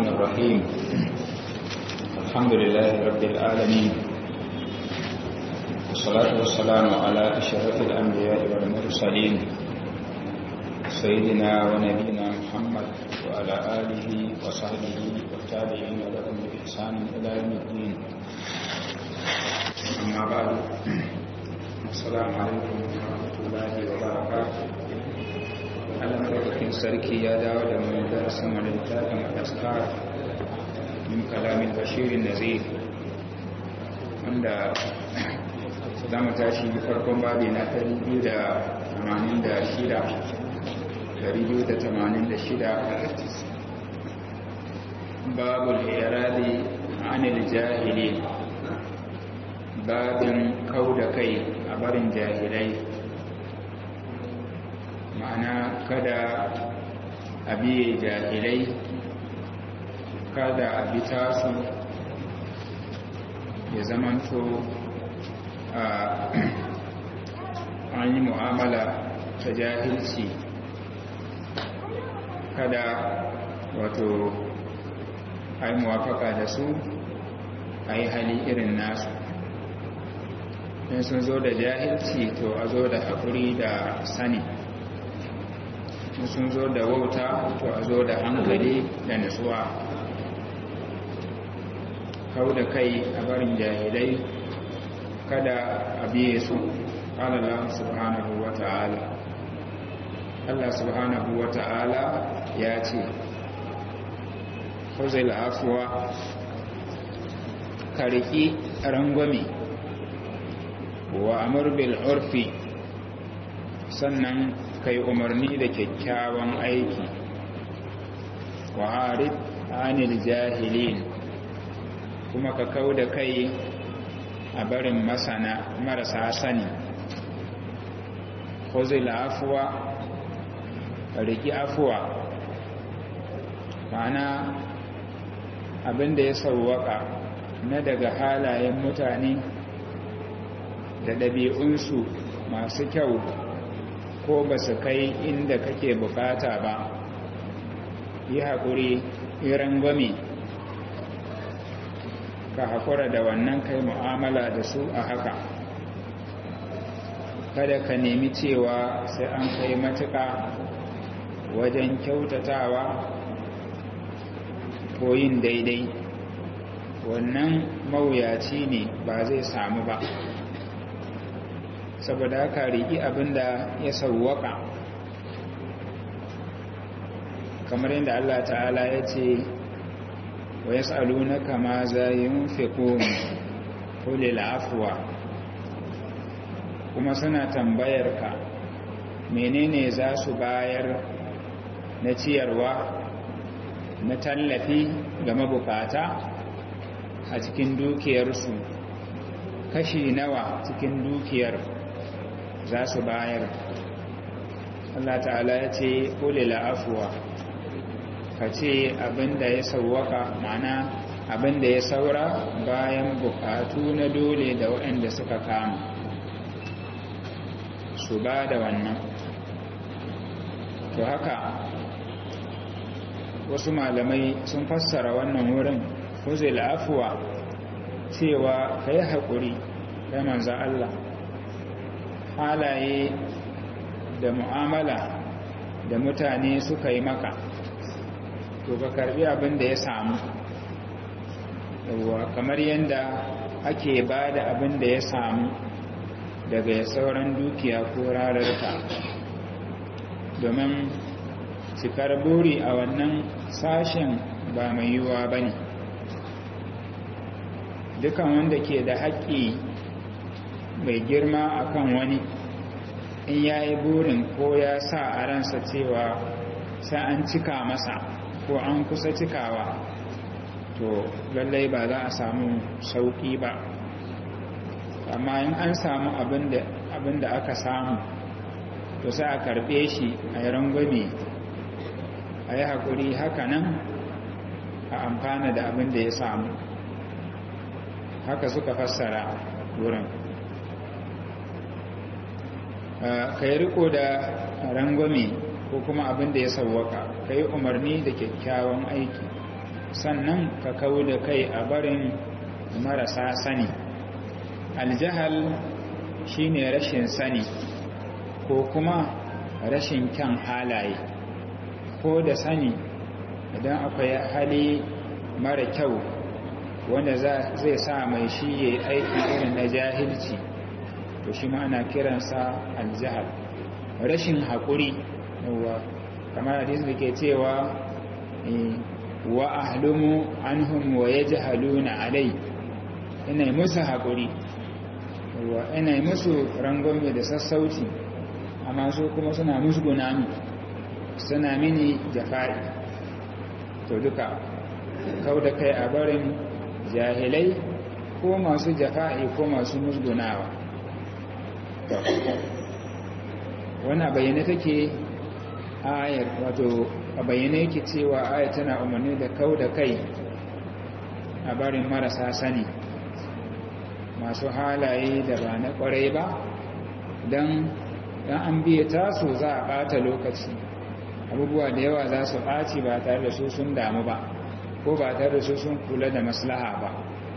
الرحمن الرحيم الحمد لله رب العالمين والصلاة والسلام على أشرف الأنبياء والمرسلين سيدنا ونبينا محمد وعلى آله وصحبه والتابعين لهم بإحسان إلى يوم الدين أما بعد السلام عليكم ورحمة الله وبركاته Allah madaukakin sarki ya dawo da mu darasin wani littafin al-askar min kalamin bashirin nazir wanda za mu tashi farkon babi na 286 babul iradi anil jahili babin kau da kai a barin jahilai ma'ana kada a biye jahilai kada a bi tasu ya zamanto a an yi mu'amala ta jahilci kada wato a yi muwafaka da su a yi hali irin nasu in sun zo da jahilci to a zo da haƙuri da sani sun zo da wauta to a zo da hankali da nutsuwa kau da kai a barin jahilai kada a biye su Allah subhanahu wa ta'ala Allah subhanahu wa ta'ala ya ce huzil afuwa kariki rangwame wa amur bil urfi sannan kai umarni da kyakkyawan aiki wa harid anil jahilin kuma ka kau da kai a barin masana marasa sani khuzil afwa riki afwa ma'ana abinda ya sauwaka na daga halayen mutane da ɗabi'unsu masu kyau ko ba su kai inda kake bukata ba yi haƙuri iran gwami ka haƙura da wannan kai mu'amala da su a haka kada ka nemi cewa sai an kai matuƙa wajen kyautatawa ko yin daidai wannan mawuyaci ne ba zai samu ba saboda haka riƙi abinda ya sauwaka kamar yadda Allah ta'ala ya ce wa ya tsalu na kama za yi fi kulil afuwa kuma suna tambayar ka menene za su bayar na ciyarwa na tallafi ga mabukata a cikin dukiyarsu kashi nawa cikin dukiyar za su bayar Allah ta'ala ya ce kulila afuwa ka ce abinda ya sauwaka mana abinda ya saura bayan bukatu na dole da waɗanda suka kama su ba da wannan to haka wasu malamai sun fassara wannan wurin kuzil afuwa cewa ka yi haƙuri ya manza Allah halaye da mu'amala da mutane suka yi maka to ka karbi abin da ya samu yawwa kamar yadda ake ba da abin da ya samu daga sauran dukiya ko rararka domin cikar buri a wannan sashen ba mai yiwuwa ba ne dukan wanda ke da haƙƙi mai girma akan wani in ya yi burin ko ya sa a ransa cewa sai an cika masa ko an kusa cikawa to lallai ba za a samu sauƙi ba amma in an samu abin da aka samu to sai a karɓe shi a yi rangwame a yi haƙuri haka nan a amfana da abin da ya samu haka suka fassara wurin ka yi riko da rangwame ko kuma abin da ya sauwaka ka yi umarni da kyakkyawan aiki sannan ka kawo da kai a barin marasa sani aljahal shine rashin sani ko kuma rashin kyan halaye ko da sani idan akwai hali mara kyau wanda zai sa mai shi ya aiki irin na jahilci to shi ana kiransa aljahal rashin haƙuri kamar hadisi da ke cewa wa ahlumu anhum wa yajhaluna alai ina musu haƙuri wa ina musu rangwame da sassauci amma su kuma suna musguna mi suna mini jafa'i to duka kau da kai a barin jahilai ko masu jafa'i ko masu musgunawa wannan bayyane take ayar wato a bayyane yake cewa ayar tana umarni da kau da kai a barin marasa sani masu halaye da ba na kwarai ba don dan an biya taso za a bata lokaci abubuwa da yawa za su ɓaci ba tare da su sun damu ba ko ba tare da su sun kula da maslaha ba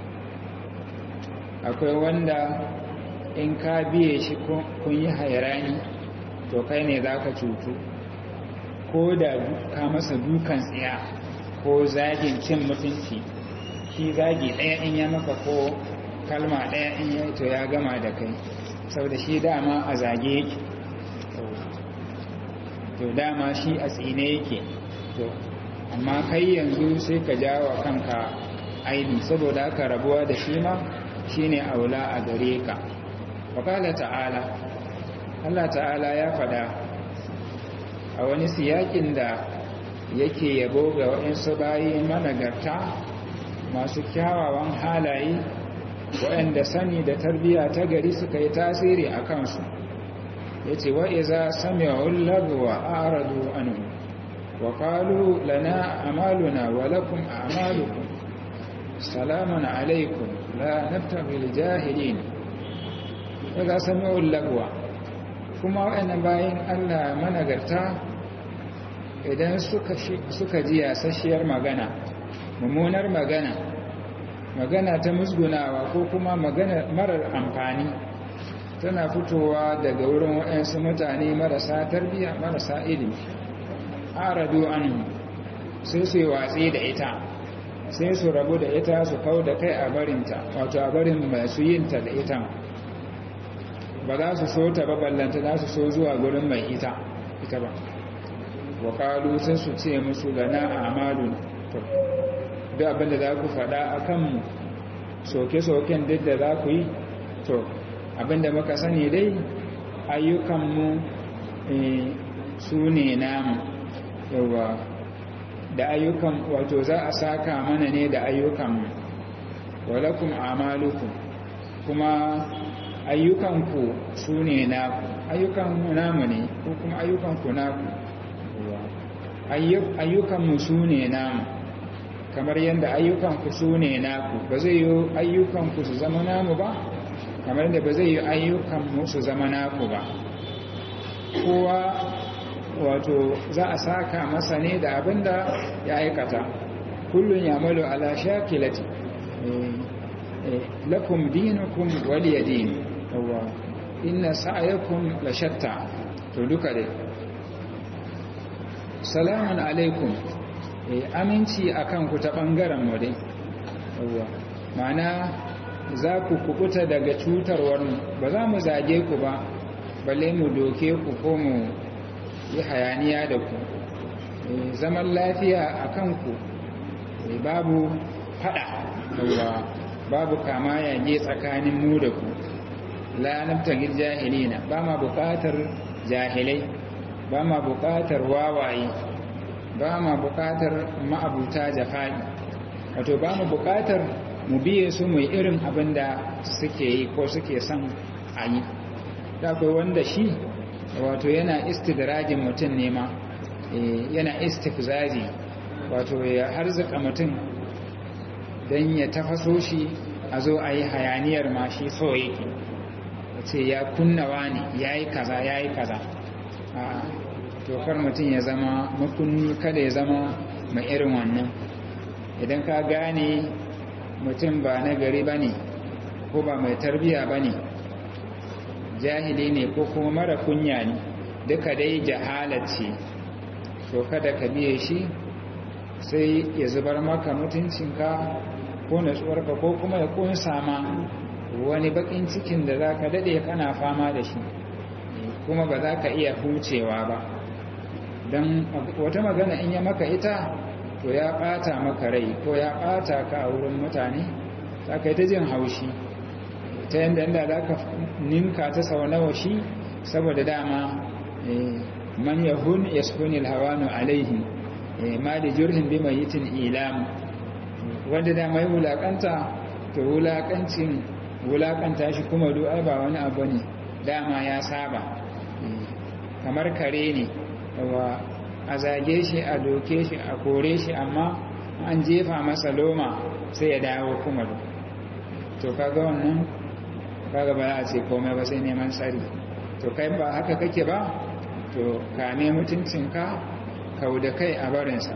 akwai wanda in ka biye shi kun yi hairani to kai ne za ka cutu ko da ka masa dukan tsiya ko zagin cin mutunci shi zagi ɗaya in ya maka ko kalma ɗaya in ya to ya gama da kai sau da shi dama a zage yake to dama shi a tsine yake to amma kai yanzu sai ka jawo kanka aini saboda aka rabuwa da shi ma shine aula a gare ka wakala ta'ala Allah ta'ala ya fada a wani siyakin da yake yabo ga waɗansu bayi managarta masu kyawawan halaye waɗanda sani da tarbiyya ta gari suka yi tasiri a kansu ya ce wa'iza sami'un lagwa a aradu anu wa kalu lana amaluna wa lakum amalukum salamun alaikum la nabtaghil jahilin wa'iza sami'un lagwa kuma waɗannan bayan Allah managarta idan suka ji yasasshiyar magana mummunar magana magana ta musgunawa ko kuma magana marar amfani tana fitowa daga wurin waɗansu mutane marasa tarbiyya marasa ilimi aradu an sai su yi watsi da ita sai su rabu da ita su kau da kai a barinta wato a barin masu yinta da ita ba za su so ta ba ballanta za su so zuwa gurin mai ita ita ba wa sai su ce musu gana a amalun duk abinda za ku faɗa a kanmu soke-soken duk da za ku yi to abinda muka sani dai ayyukanmu su ne namu yawa da ayyukan wato za a saka mana ne da ayyukanmu walakum amalukum kuma ayyukanku su ne naku ayyukanmu namu ne ko kuma ayyukanku naku ayyukanmu su ne namu kamar yadda ayyukanku su ne naku ba zai yi ayyukanku su zama namu ba kamar yadda ba zai yi ayyukanmu su zama naku ba kowa wato za a saka masa ne da abin da ya aikata kullum ya malo ala shakilati lakum dinukum waliya din inna sa'ayakum la shatta to duka dai salamun alaikum aminci a kanku ta ɓangaren mu dai ma'ana za ku kubuta daga cutarwarmu ba za mu zage ku ba balle mu doke ku ko mu yi hayaniya da ku zaman lafiya a kanku babu fada babu kama yage tsakanin mu da ku la nabtagil jahilina ba ma bukatar jahilai ba ma bukatar wawaye ba ma bukatar ma'abuta jafa'i wato ba mu bukatar mu biye su mu irin abin da suke yi ko suke son a yi da akwai wanda shi wato yana istidrajin mutum ne ma yana istifzazi wato ya harzuka mutum don ya tafaso shi a zo a yi hayaniyar ma shi so yake ce ya kunnawa ne ya yi kaza ya yi kaza tokar mutum ya zama makunni kada ya zama mai irin wannan idan ka gane mutum ba na gari ba ne ko ba mai tarbiya ba ne jahili ne ko kuma mara kunya ne duka dai ce to kada ka biye shi sai ya zubar maka mutuncinka ko natsuwarka ko kuma ya kunsa ma wani bakin cikin da za ka daɗe kana fama da shi kuma ba za ka iya hucewa ba don wata magana in ya maka ita to ya ɓata maka rai ko ya ɓata ka a wurin mutane za ka yi ta jin haushi ta yadda inda za ka ninka ta sau nawa shi saboda dama man yahun yaskunil hawanu alaihi ma da jurhin bi mai yitin ilam wanda da mai wulakanta to wulakancin wulakanta shi kuma du'ai ba wani abu ne dama ya saba kamar kare ne wa a zage shi a doke shi a kore shi amma an jefa masa loma sai ya dawo kuma to kaga wannan kaga ba za a ce komai ba sai neman tsari to kai ba haka kake ba to kame mutuncinka kau da kai a barinsa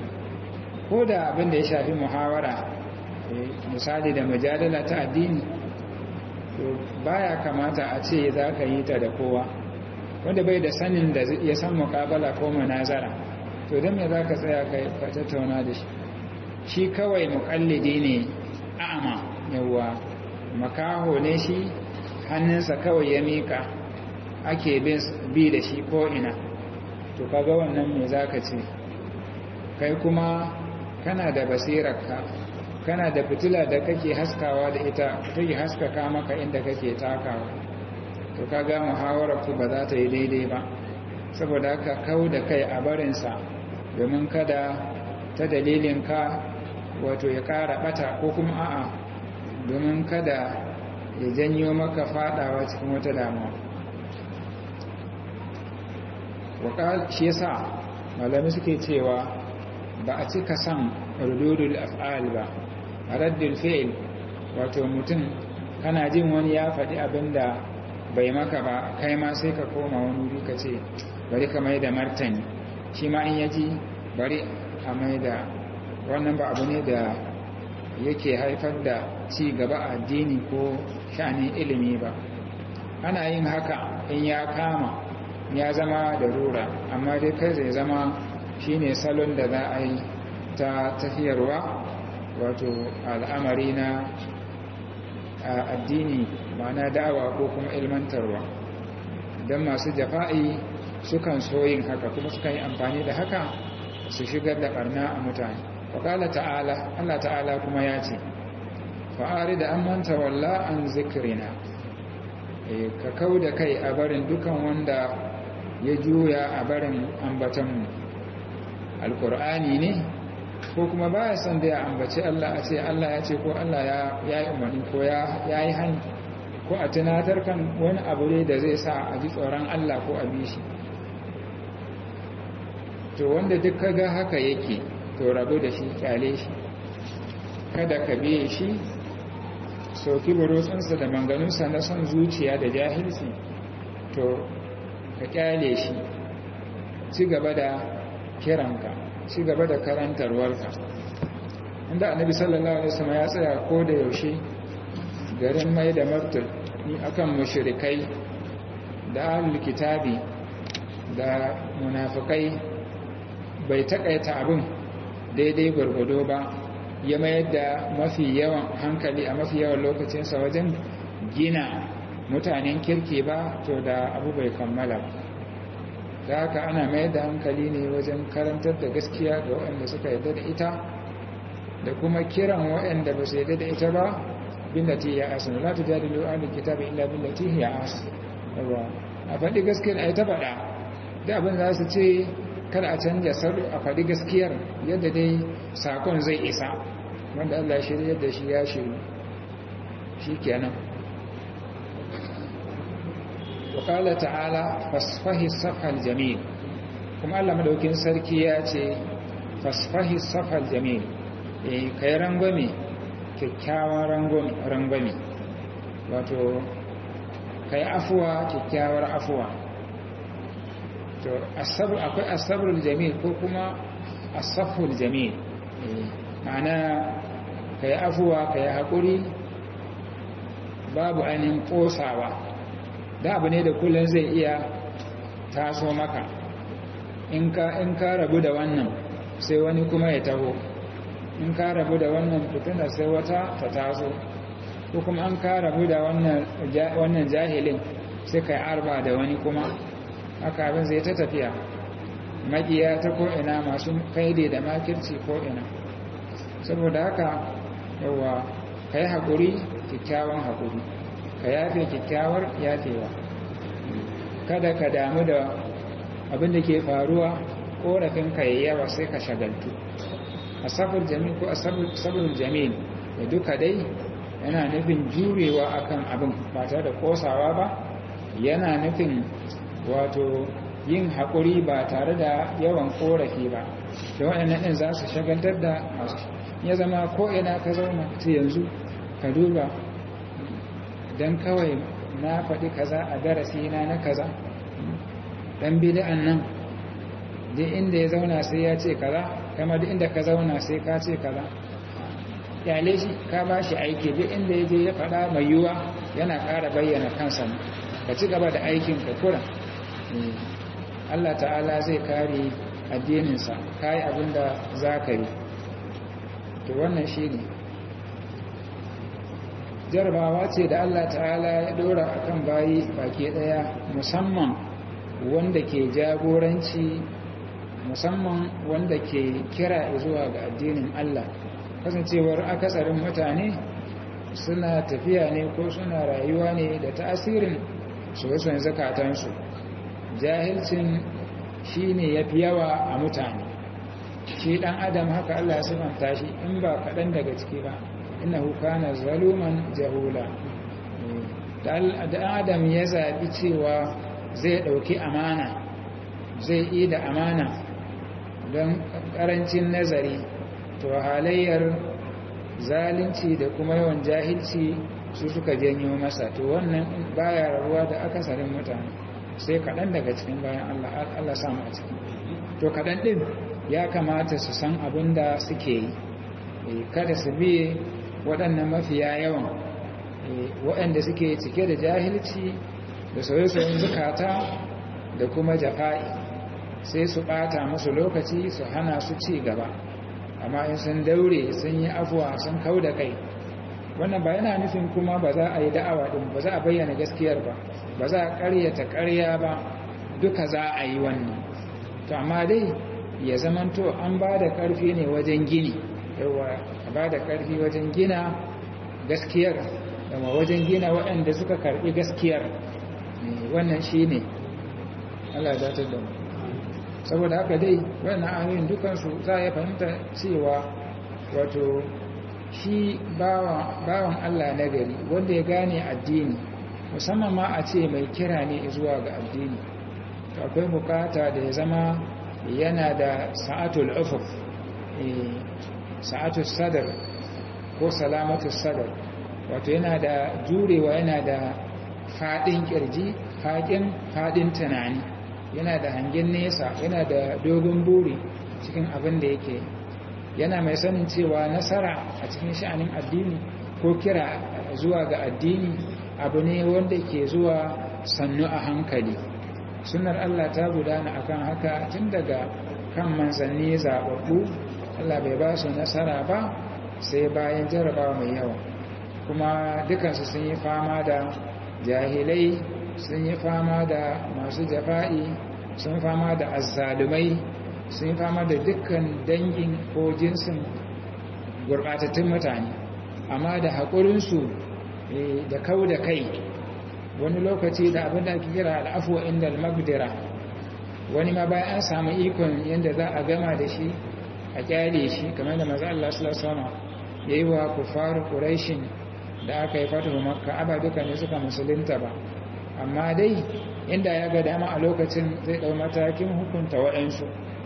ko da abin da ya shafi muhawara misali da mujadala ta addini to baya kamata a ce za ka yi ta da kowa wanda bai da sanin da ya san mukabala ko munazara to don me za ka tsaya ka tattauna da shi shi kawai mukallidi ne a'ama yawa makaho ne shi hannunsa kawai ya mika ake bi da shi ko ina to kaga wannan me za ka ce kai kuma kana da basirarka kana da fitila da kake haskawa da ita take haskaka maka inda kake takawa to kaga muhawarar ku ba za ta yi daidai ba saboda haka kau da kai a barinsa domin kada ta dalilin ka wato ya ƙara ɓata ko kuma a'a domin kada ya janyo maka fadawa cikin wata damuwa wakal shi yasa malami suke cewa ba a cika san rududul af'al ba raddul fi'l wato mutum kana jin wani ya faɗi abinda bai maka ba kai ma sai ka koma wani wuri ka ce bari ka mai da martani shi ma in yaji bari a mai da wannan ba abu ne da yake haifar da ci gaba a addini ko sha'anin ilimi ba ana yin haka in ya kama ya zama da rura amma dai kai zai zama shine salon da za a yi ta tafiyarwa wato al'amari na addini ma'ana da'awa ko kuma ilmantarwa don masu jafa'i sukan so yin haka kuma sukan yi amfani da haka su shigar da barna a mutane faƙala ta'ala Allah ta'ala kuma ya ce fa'ari da an manta walla an zikirina ka kau da kai a barin dukan wanda ya juya a barin ambatanmu alkur'ani ne ko kuma ba ya son da ya ambaci Allah a ce Allah ya ce ko Allah ya yi umarni ko ya yi hani ko a tunatar kan wani abu ne da zai sa a ji tsoron Allah ko a bi shi to wanda duk kaga haka yake to rabu da shi kyale shi kada ka biye shi sauki burutsunsa da manganunsa na son zuciya da jahilci to ka kyale shi ci gaba da kiranka ci gaba da karantarwarka inda annabi sallallahu alaihi wasallam ya tsaya ko da yaushe garin mai da martani akan mushrikai da ahlul kitabi da munafikai bai takaita abin daidai gwargwado ba ya mayar da mafi yawan hankali a mafi yawan lokacinsa wajen gina mutanen kirki ba to da abu bai kammala da haka ana mayar da hankali ne wajen karantar da gaskiya ga waɗanda suka yarda da ita da kuma kiran waɗanda ba su yarda da ita ba billati ya asu la tujadilu ahlul kitabi illa billati ya asu a faɗi gaskiyar ai ta faɗa da abin za su ce kada a canja salo a faɗi gaskiyar yadda dai sakon zai isa wanda Allah shirya da shi ya shiru shi kenan wakala ta'ala fasfahi safhal jamil kuma Allah madaukin sarki ya ce fasfahi safhal jamil eh kai rangwame kyakkyawan rangwame wato kai afuwa kyakkyawar afuwa to akwai asabrul jamil ko kuma asaful jamil ma'ana ka yi afuwa ka yi haƙuri babu ainihin ƙosawa da abu ne da kullum zai iya taso maka in ka rabu da wannan sai wani kuma ya taho in ka rabu da wannan fitina sai wata ta taso ko kuma an ka rabu da wannan jahilin sai ka yi arba da wani kuma haka abin zai ta tafiya maƙiya ta ko'ina masu kaide da makirci ko'ina saboda haka yawa ka yi haƙuri kyakkyawan haƙuri ka yafe kyakkyawar yafewa kada ka damu da abin da ke faruwa ƙorafin ka yawa sai ka shagaltu asabar jamil ko asabar jamil da duka dai yana nufin jurewa akan abin ba tare da kosawa ba yana nufin wato yin haƙuri ba tare da yawan ƙorafi ba da waɗannan ɗin za su shagaltar da masu ya zama ko'ina ka zauna ta yanzu ka duba don kawai na faɗi kaza a darasi na na kaza ɗan bida'an nan duk inda ya zauna sai ya ce kaza kama duk inda ka zauna sai ka ce kaza kyale shi ka ba shi aiki duk inda ya je ya faɗa mai yiwuwa yana ƙara bayyana kansa ka ci gaba da aikin ka kura Allah ta'ala zai kare addininsa ka yi abin da za ka yi to wannan shi ne jarabawa ce da Allah ta'ala ya ɗora a kan bayi baki ɗaya musamman wanda ke jagoranci musamman wanda ke kira zuwa ga addinin Allah kasancewar akasarin mutane suna tafiya ne ko suna rayuwa ne da tasirin soyayen zakatansu jahilcin shi ne ya fi yawa a mutane shi ɗan adam haka Allah ya sifanta shi in ba kaɗan daga ciki ba innahu kana zaluman jahula da adam ya zaɓi cewa zai ɗauki amana zai yi da amana don ƙarancin nazari to halayyar zalunci da kuma yawan jahilci su suka janyo masa to wannan baya rabuwa da akasarin mutane sai kaɗan daga cikin bayan Allah Allah samu a ciki to kaɗan ɗin ya kamata su san abin da suke yi kada su biye waɗannan mafiya yawan waɗanda suke cike da jahilci da soye-soyen zukata da kuma jafa'i sai su ɓata musu lokaci su hana su ci gaba amma in sun daure sun yi afuwa sun kau da kai wannan ba yana nufin kuma ba za a yi da'awa ɗin ba za a bayyana gaskiyar ba ba za a ƙaryata ƙarya ba duka za a yi wannan to amma dai ya zamanto an ba da ƙarfi ne wajen gini yawa a ba da ƙarfi wajen gina gaskiyar dama wajen gina waɗanda suka karɓi gaskiyar wannan shi ne Allah ya datar da mu saboda haka dai wannan ayoyin dukansu za a yi fahimta cewa wato shi bawan Allah na gari wanda ya gane addini musamman ma a ce mai kira ne zuwa ga addini to akwai bukata da ya zama yana da sa'atul ufuf sa'atul sadar ko salamatul sadar wato yana da jurewa yana da fadin kirji fadin fadin tunani yana da hangen nesa yana da dogon buri cikin abin da yake yana mai sanin cewa nasara a cikin sha'anin addini ko kira zuwa ga addini abu ne wanda ke zuwa sannu a hankali sunar Allah ta gudana akan haka tun daga kan manzanni zababbu Allah bai ba su nasara ba sai bayan jarabawa mai yawa kuma dukansu sun yi fama da jahilai sun yi fama da masu jafa'i sun fama da azzalumai sun fama da dukkan dangin ko jinsin gurbatattun mutane amma da haƙurinsu da kau da kai wani lokaci da abin da ake kira al'afuwa inda al-magdira wani ma bayan an samu ikon yadda za a gama da shi a kyale shi kamar da maza Allah sama ya yi wa kufaru ƙuraishin da aka yi fatahu makka aba duka ne suka musulunta ba amma dai inda ya ga dama a lokacin zai ɗau matakin hukunta waɗansu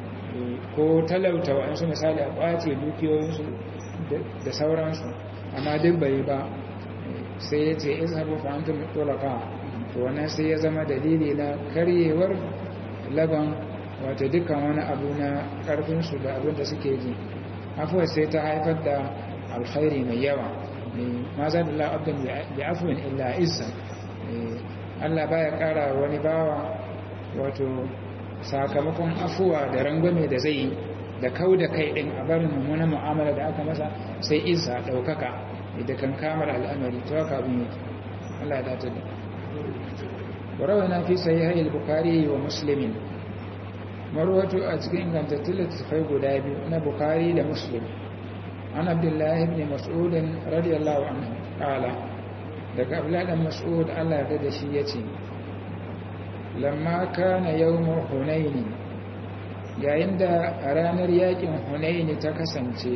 ko talauta waɗansu misali a ƙwace dukiyoyinsu da sauransu amma duk bai ba sai ya ce izhabu fa antum tulaqa to wannan sai ya zama dalili na karyewar laban wato dukkan wani abu na karfin su da abin da suke ji afuwa sai ta haifar da alkhairi mai yawa ma za da la'abdin da afuwin illa isa Allah baya kara wani bawa wato sakamakon afuwa da rangwame da zai yi da kau da kai din a barin mummunan mu'amala da aka masa sai isa ɗaukaka da kan kamar al'amari ta waka abin yake Allah ya dace da وروينا في صحيح البخاري ومسلم مروة أتكين كانت تلتفي قدابي أنا بخاري لمسلم عن عبد الله بن مسعود رضي الله عنه قال لك أبلاد مسعود الله يرد شيتي لما كان يوم حنين yayin da a ranar yakin hunain ta kasance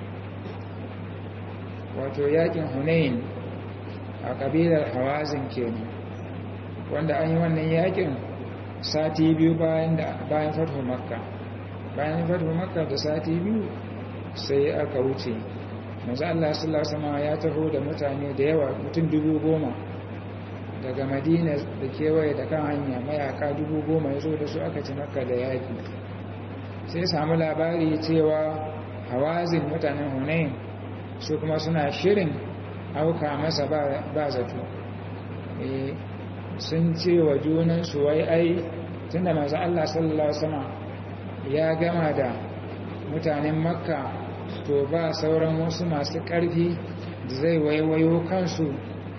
wato yakin hunain a kabilar hawazin kenan wanda an yi wannan yakin sati biyu bayan da bayan fatu makka bayan fatu makka da sati biyu sai aka wuce manzo Allah sallallahu alaihi wasallam ya taho da mutane da yawa mutum dubu goma daga madina da kewaye da kan hanya mayaka dubu goma ya zo da su aka ci makka da yaki sai samu labari cewa hawazin mutanen hunain su kuma suna shirin auka masa ba zato sun ce wa junansu wai ai tunda masu Allah sallallahu sama ya gama da mutanen makka to ba sauran wasu masu ƙarfi da zai waiwayo kansu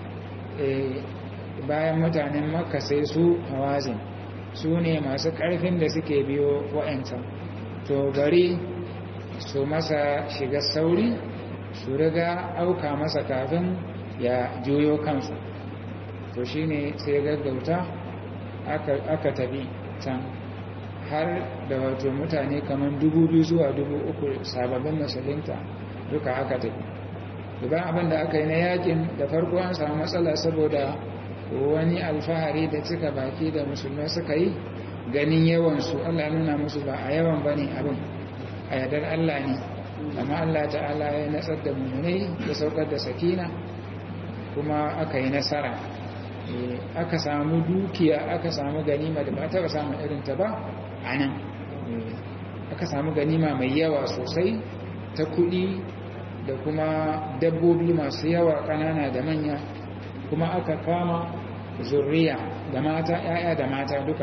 bayan mutanen makka sai su hawazin su ne masu ƙarfin da suke biyo wa'ancan to bari su masa shiga sauri su riga auka masa kafin ya juyo kansu to shi ne sai gaggauta aka tabi can har da wato mutane kamar dubu biyu zuwa dubu uku sababbin musulunta duka aka tafi duban abin da aka yi na yakin da farko an samu matsala saboda wani alfahari da cika baki da musulmai suka yi ganin yawansu allah nuna musu ba a yawan ba ne abin a yadar allah ne amma allah ta'ala ya natsar da mummunai da saukar da sakina kuma aka yi nasara aka samu dukiya aka samu ganima da ba taɓa samun irinta ba a nan aka samu ganima mai yawa sosai ta kuɗi da kuma dabbobi masu yawa ƙanana da manya kuma aka kama zurriya da mata ‘ya'ya da mata duka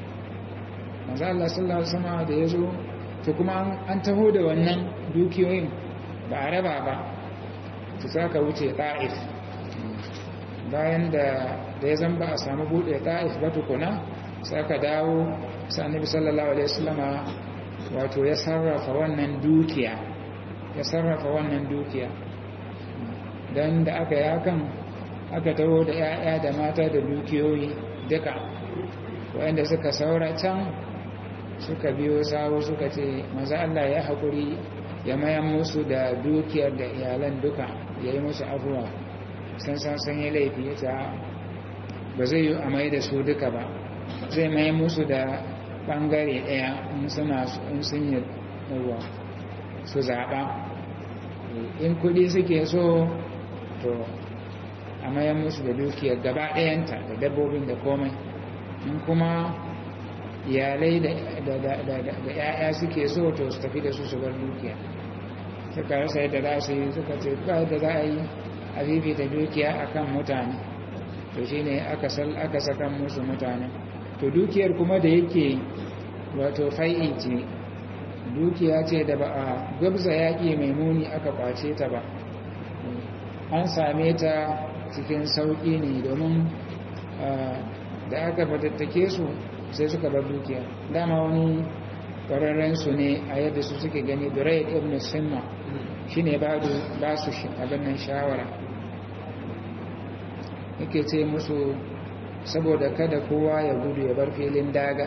maza Allah sallallahu Alaihi da ya zo to kuma an taho da wannan dukiyoyin ba a raba ba su saka wuce ta'if bayan da ya zan ba a samu buɗe ta'if ba tukuna sai aka dawo sa'anibi sallallahu alaihi wasallama wato ya sarrafa wannan dukiya ya sarrafa wannan dukiya don da aka yi hakan aka taho da 'ya'ya da mata da dukiyoyi duka wanda suka saura can suka biyo sawo suka ce maza Allah ya haƙuri ya mayan musu da dukiyar da iyalan duka ya yi musu abuwa san san san yi laifi ya ta ba zai yi amai da su duka ba zai mai musu da bangare daya in suna in sun yi ruwa su zaɓa in kudi suke so to a mayan musu da dukiyar gaba ɗayanta da dabbobin da komai in kuma iyalai da ‘ya'ya suke so to su tafi da su su bar dukiya suka rasa yadda za su yi suka ce ba da za a yi a fifita dukiya a kan mutane to shi ne aka sakan musu mutane to dukiyar kuma da yake wato fai'i ce dukiya ce da ba a gabza yaƙi mai muni aka kwace ta ba an same ta cikin sauƙi ne domin da aka fatattake su sai suka bar dukiya dama wani ƙwararren su ne a yadda su suke gani durai ibn simma shi ne ba su abin nan shawara yake ce musu saboda kada kowa ya gudu ya bar filin daga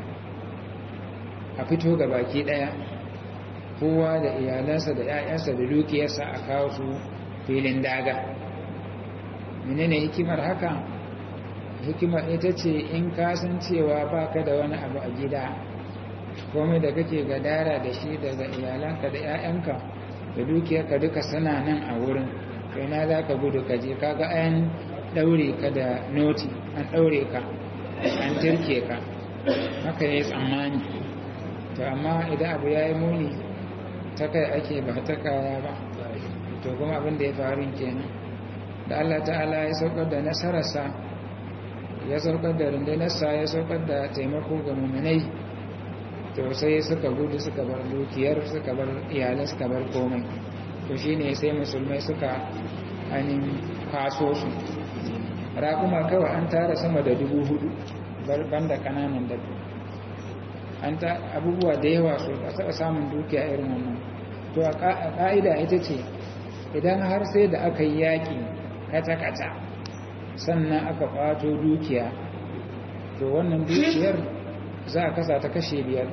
a fito ga baki daya kowa da iyalansa da 'ya'yansa da dukiyarsa a kawo su filin daga menene hikimar haka hikimar ita ce in kasan cewa baka da wani abu a gida komai da kake gadara da shi daga iyalanka da 'ya'yanka da dukiyarka duka suna nan a wurin kai na za ka gudu ka je kaga ayan daure ka da noti an daure ka an tirke ka haka ya yi tsammani to amma idan abu ya yi muni ta kai ake ba ta kaya ba to kuma abin da ya faru kenan da Allah ta'ala ya saukar da nasararsa ya saukar da rundunarsa ya saukar da taimako ga mummunai to sai suka gudu suka bar dukiyar suka bar iyalai suka bar komai to shine sai musulmai suka ainihin kwaso su raƙuma kawai an tara sama da dubu hudu banda ƙananan dabba an ta abubuwa da yawa su a taɓa samun dukiya irin wannan to a ƙa'ida ita ce idan har sai da aka yi yaƙi kata-kata sannan aka ƙwato dukiya to wannan dukiyar za a kasa ta kashe biyar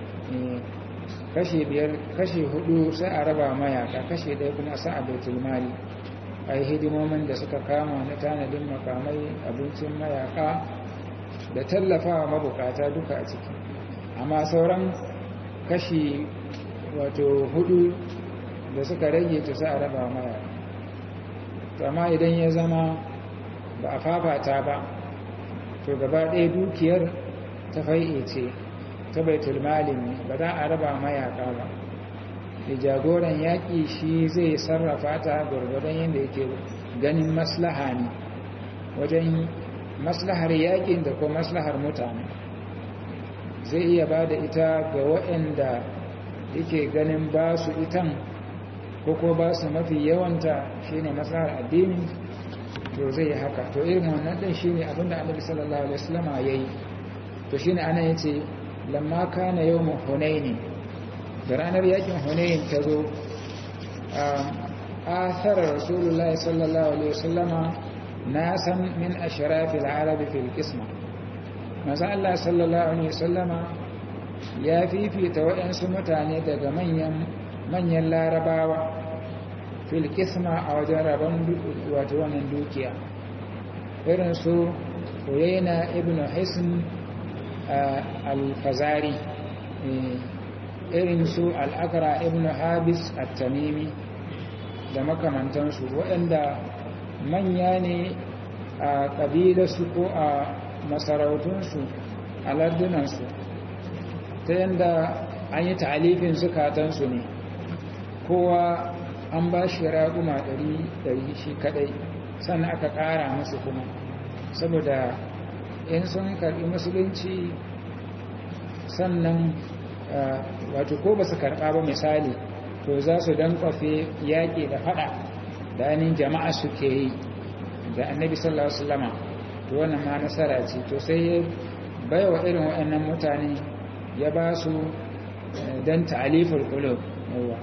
kashe biyar kashe hudu sai a raba mayaka kashe ɗaya kuma sa a baitul mali a yi hidimomin da suka kama na tanadin makamai abincin mayaka da tallafawa mabukata duka a ciki amma sauran kashi wato hudu da suka rage ta sa a raba mayaka amma idan ya zama ba a fafata ba to gaba ɗaya dukiyar ta fai'e ce ta baitul malin ne ba za a raba mayaka ba da jagoran yaƙi shi zai sarrafa ta gwargwadon yadda yake ganin maslaha ne wajen maslahar yaƙin da kuma maslahar mutane zai iya ba da ita ga waɗanda yake ganin ba su itan ko ko ba su mafi yawanta shine maslahar addini to zai yi haka to irin wannan ɗin shine abinda annabi sallallahu alaihi wasallam ya yi to shine ana yace lamma kana yawmu hunaini da ranar yakin hunayin ta zo a tsarar rasulullahi sallallahu alaihi wasallama na san min ashirafil arabi fil kisma maza Allah sallallahu alaihi wasallama ya fifita waɗansu mutane daga manyan larabawa fil kisma a wajen rabon wato wannan dukiya irin su uyayna ibn hisn al-fazari irin su al'akara ibn habis at-tamimi da makamantansu waɗanda manya ne a ƙabilarsu ko a masarautunsu a lardunansu ta yadda an yi ta'alifin zukatansu ne kowa an ba shi raƙuma ɗari shi kaɗai sannan aka ƙara musu kuma saboda in sun karɓi musulunci sannan wato ko ba su karɓa ba misali to za su dan kwafe yaƙi da faɗa da ainihin jama'a suke yi da annabi sallallahu alaihi wasallama to wannan ma nasara ce to sai ya bai wa irin waɗannan mutane ya ba su dan ta'aliful qulub yawa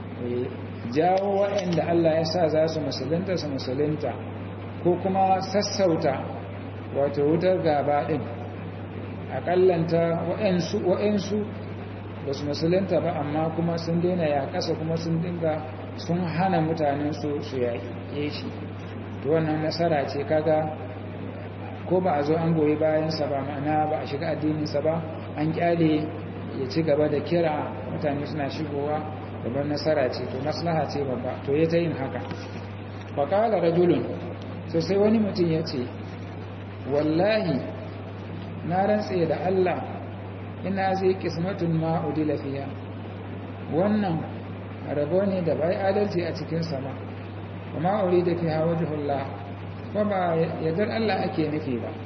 jawo waɗanda Allah ya sa za su musulunta su musulunta ko kuma sassauta wato wutar gaba ɗin aƙallanta waɗansu ba su musulunta ba amma kuma sun daina ya kasa kuma sun dinga sun hana mutanen su su yaƙe shi to wannan nasara ce kaga ko ba a zo an goyi bayansa ba ma'ana ba a shiga addininsa ba an kyale ya ci gaba da kira mutane suna shigowa gaban nasara ce to maslaha ce babba to ya ta yin haka faƙala rajulun so sai wani mutum ya ce wallahi na rantse da Allah ina zai kismatun ma'udi lafiya wannan rabo ne da bai adalci a cikin sama kuma uri da fi hawa jihullah ko ba yadda Allah ake nufi ba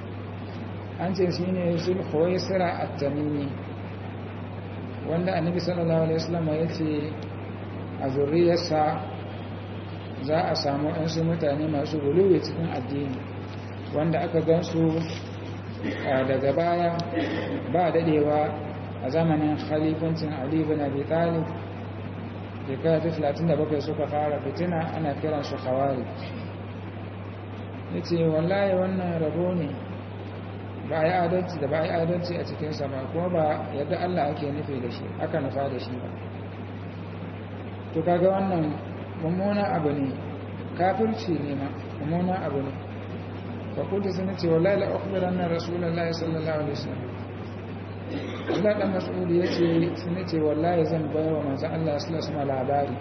an ce shi ne sulhuwai sira a tamimi wanda annabi sallallahu alaihi wasallam ya ce a zurriyarsa za a samu ɗansu mutane masu guluwe cikin addini wanda aka gansu daga baya ba dadewa a zamanin khalifancin Ali bin Abi Talib shekara ta 37 suka fara fitina ana kiran su khawari yace wallahi wannan rabo ne ba ya adalci da ba ya adalci a cikin sa ba kuma ba yadda Allah ake nufi da shi aka nufa da shi ba to kaga wannan mummuna abu ne kafirci ne ma mummuna abu ne fakulta sun ce wallahi la ukhbiran na rasulullahi sallallahu alaihi wasallam Allah dan Mas'ud yace sun ce wallahi zan bayar wa manzon Allah sallallahu alaihi wasallam labari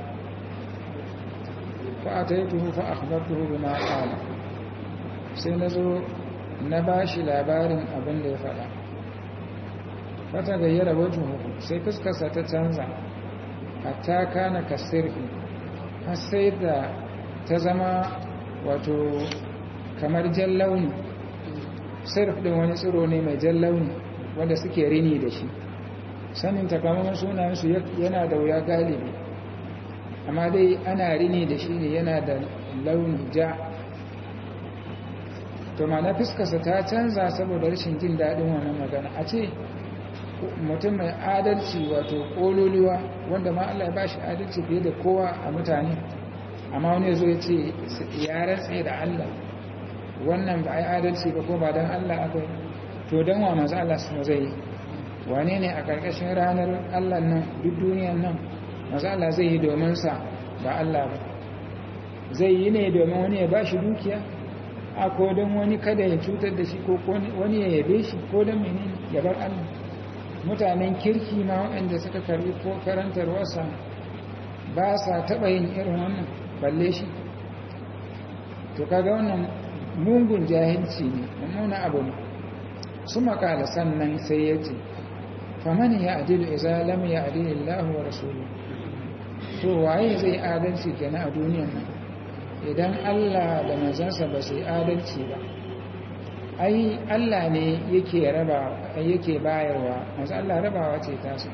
fa ataituhu fa akhbartuhu bima qala sai nazo na bashi labarin abin da ya faɗa fata gayyara wajhu sai fuskarsa ta canza hatta kana kasirfi har sai da ta zama wato kamar jan launi sirf din wani tsiro ne mai jan launi wanda suke rini da shi sanin takamaiman sunayensu yana da wuya galibi amma dai ana rini da shi ne yana da launi ja to ma na fiskarsa ta canza saboda rashin jin daɗin wannan magana a ce mutum mai adalci wato ƙololuwa wanda ma Allah ya ba shi adalci fiye da kowa a mutane amma wani zo ya ce ya ratse da Allah wannan ba a yi adalci ba ko ba don Allah akwai to don wa maza Allah su zai yi wane ne a ƙarƙashin ranar Allah nan duk duniyan nan maza Allah zai yi domin sa ba Allah ba zai yi ne domin wani ya ba shi dukiya a ko don wani kada ya cutar da shi ko wani ya yabe shi ko don menene ya bar Allah mutanen kirki ma waɗanda suka karbi ko karantar wasa ba sa taɓa yin irin wannan balle shi to kaga wannan mungun jahilci ne mummuna abu ne su makala sannan sai ya ce famani ya adilu iza lam ya adilu Allah wa rasulu to waye zai adalci kenan a duniyan nan idan Allah da manzansa ba su yi adalci ba ai Allah ne yake raba yake bayarwa manzo Allah rabawa ce tasa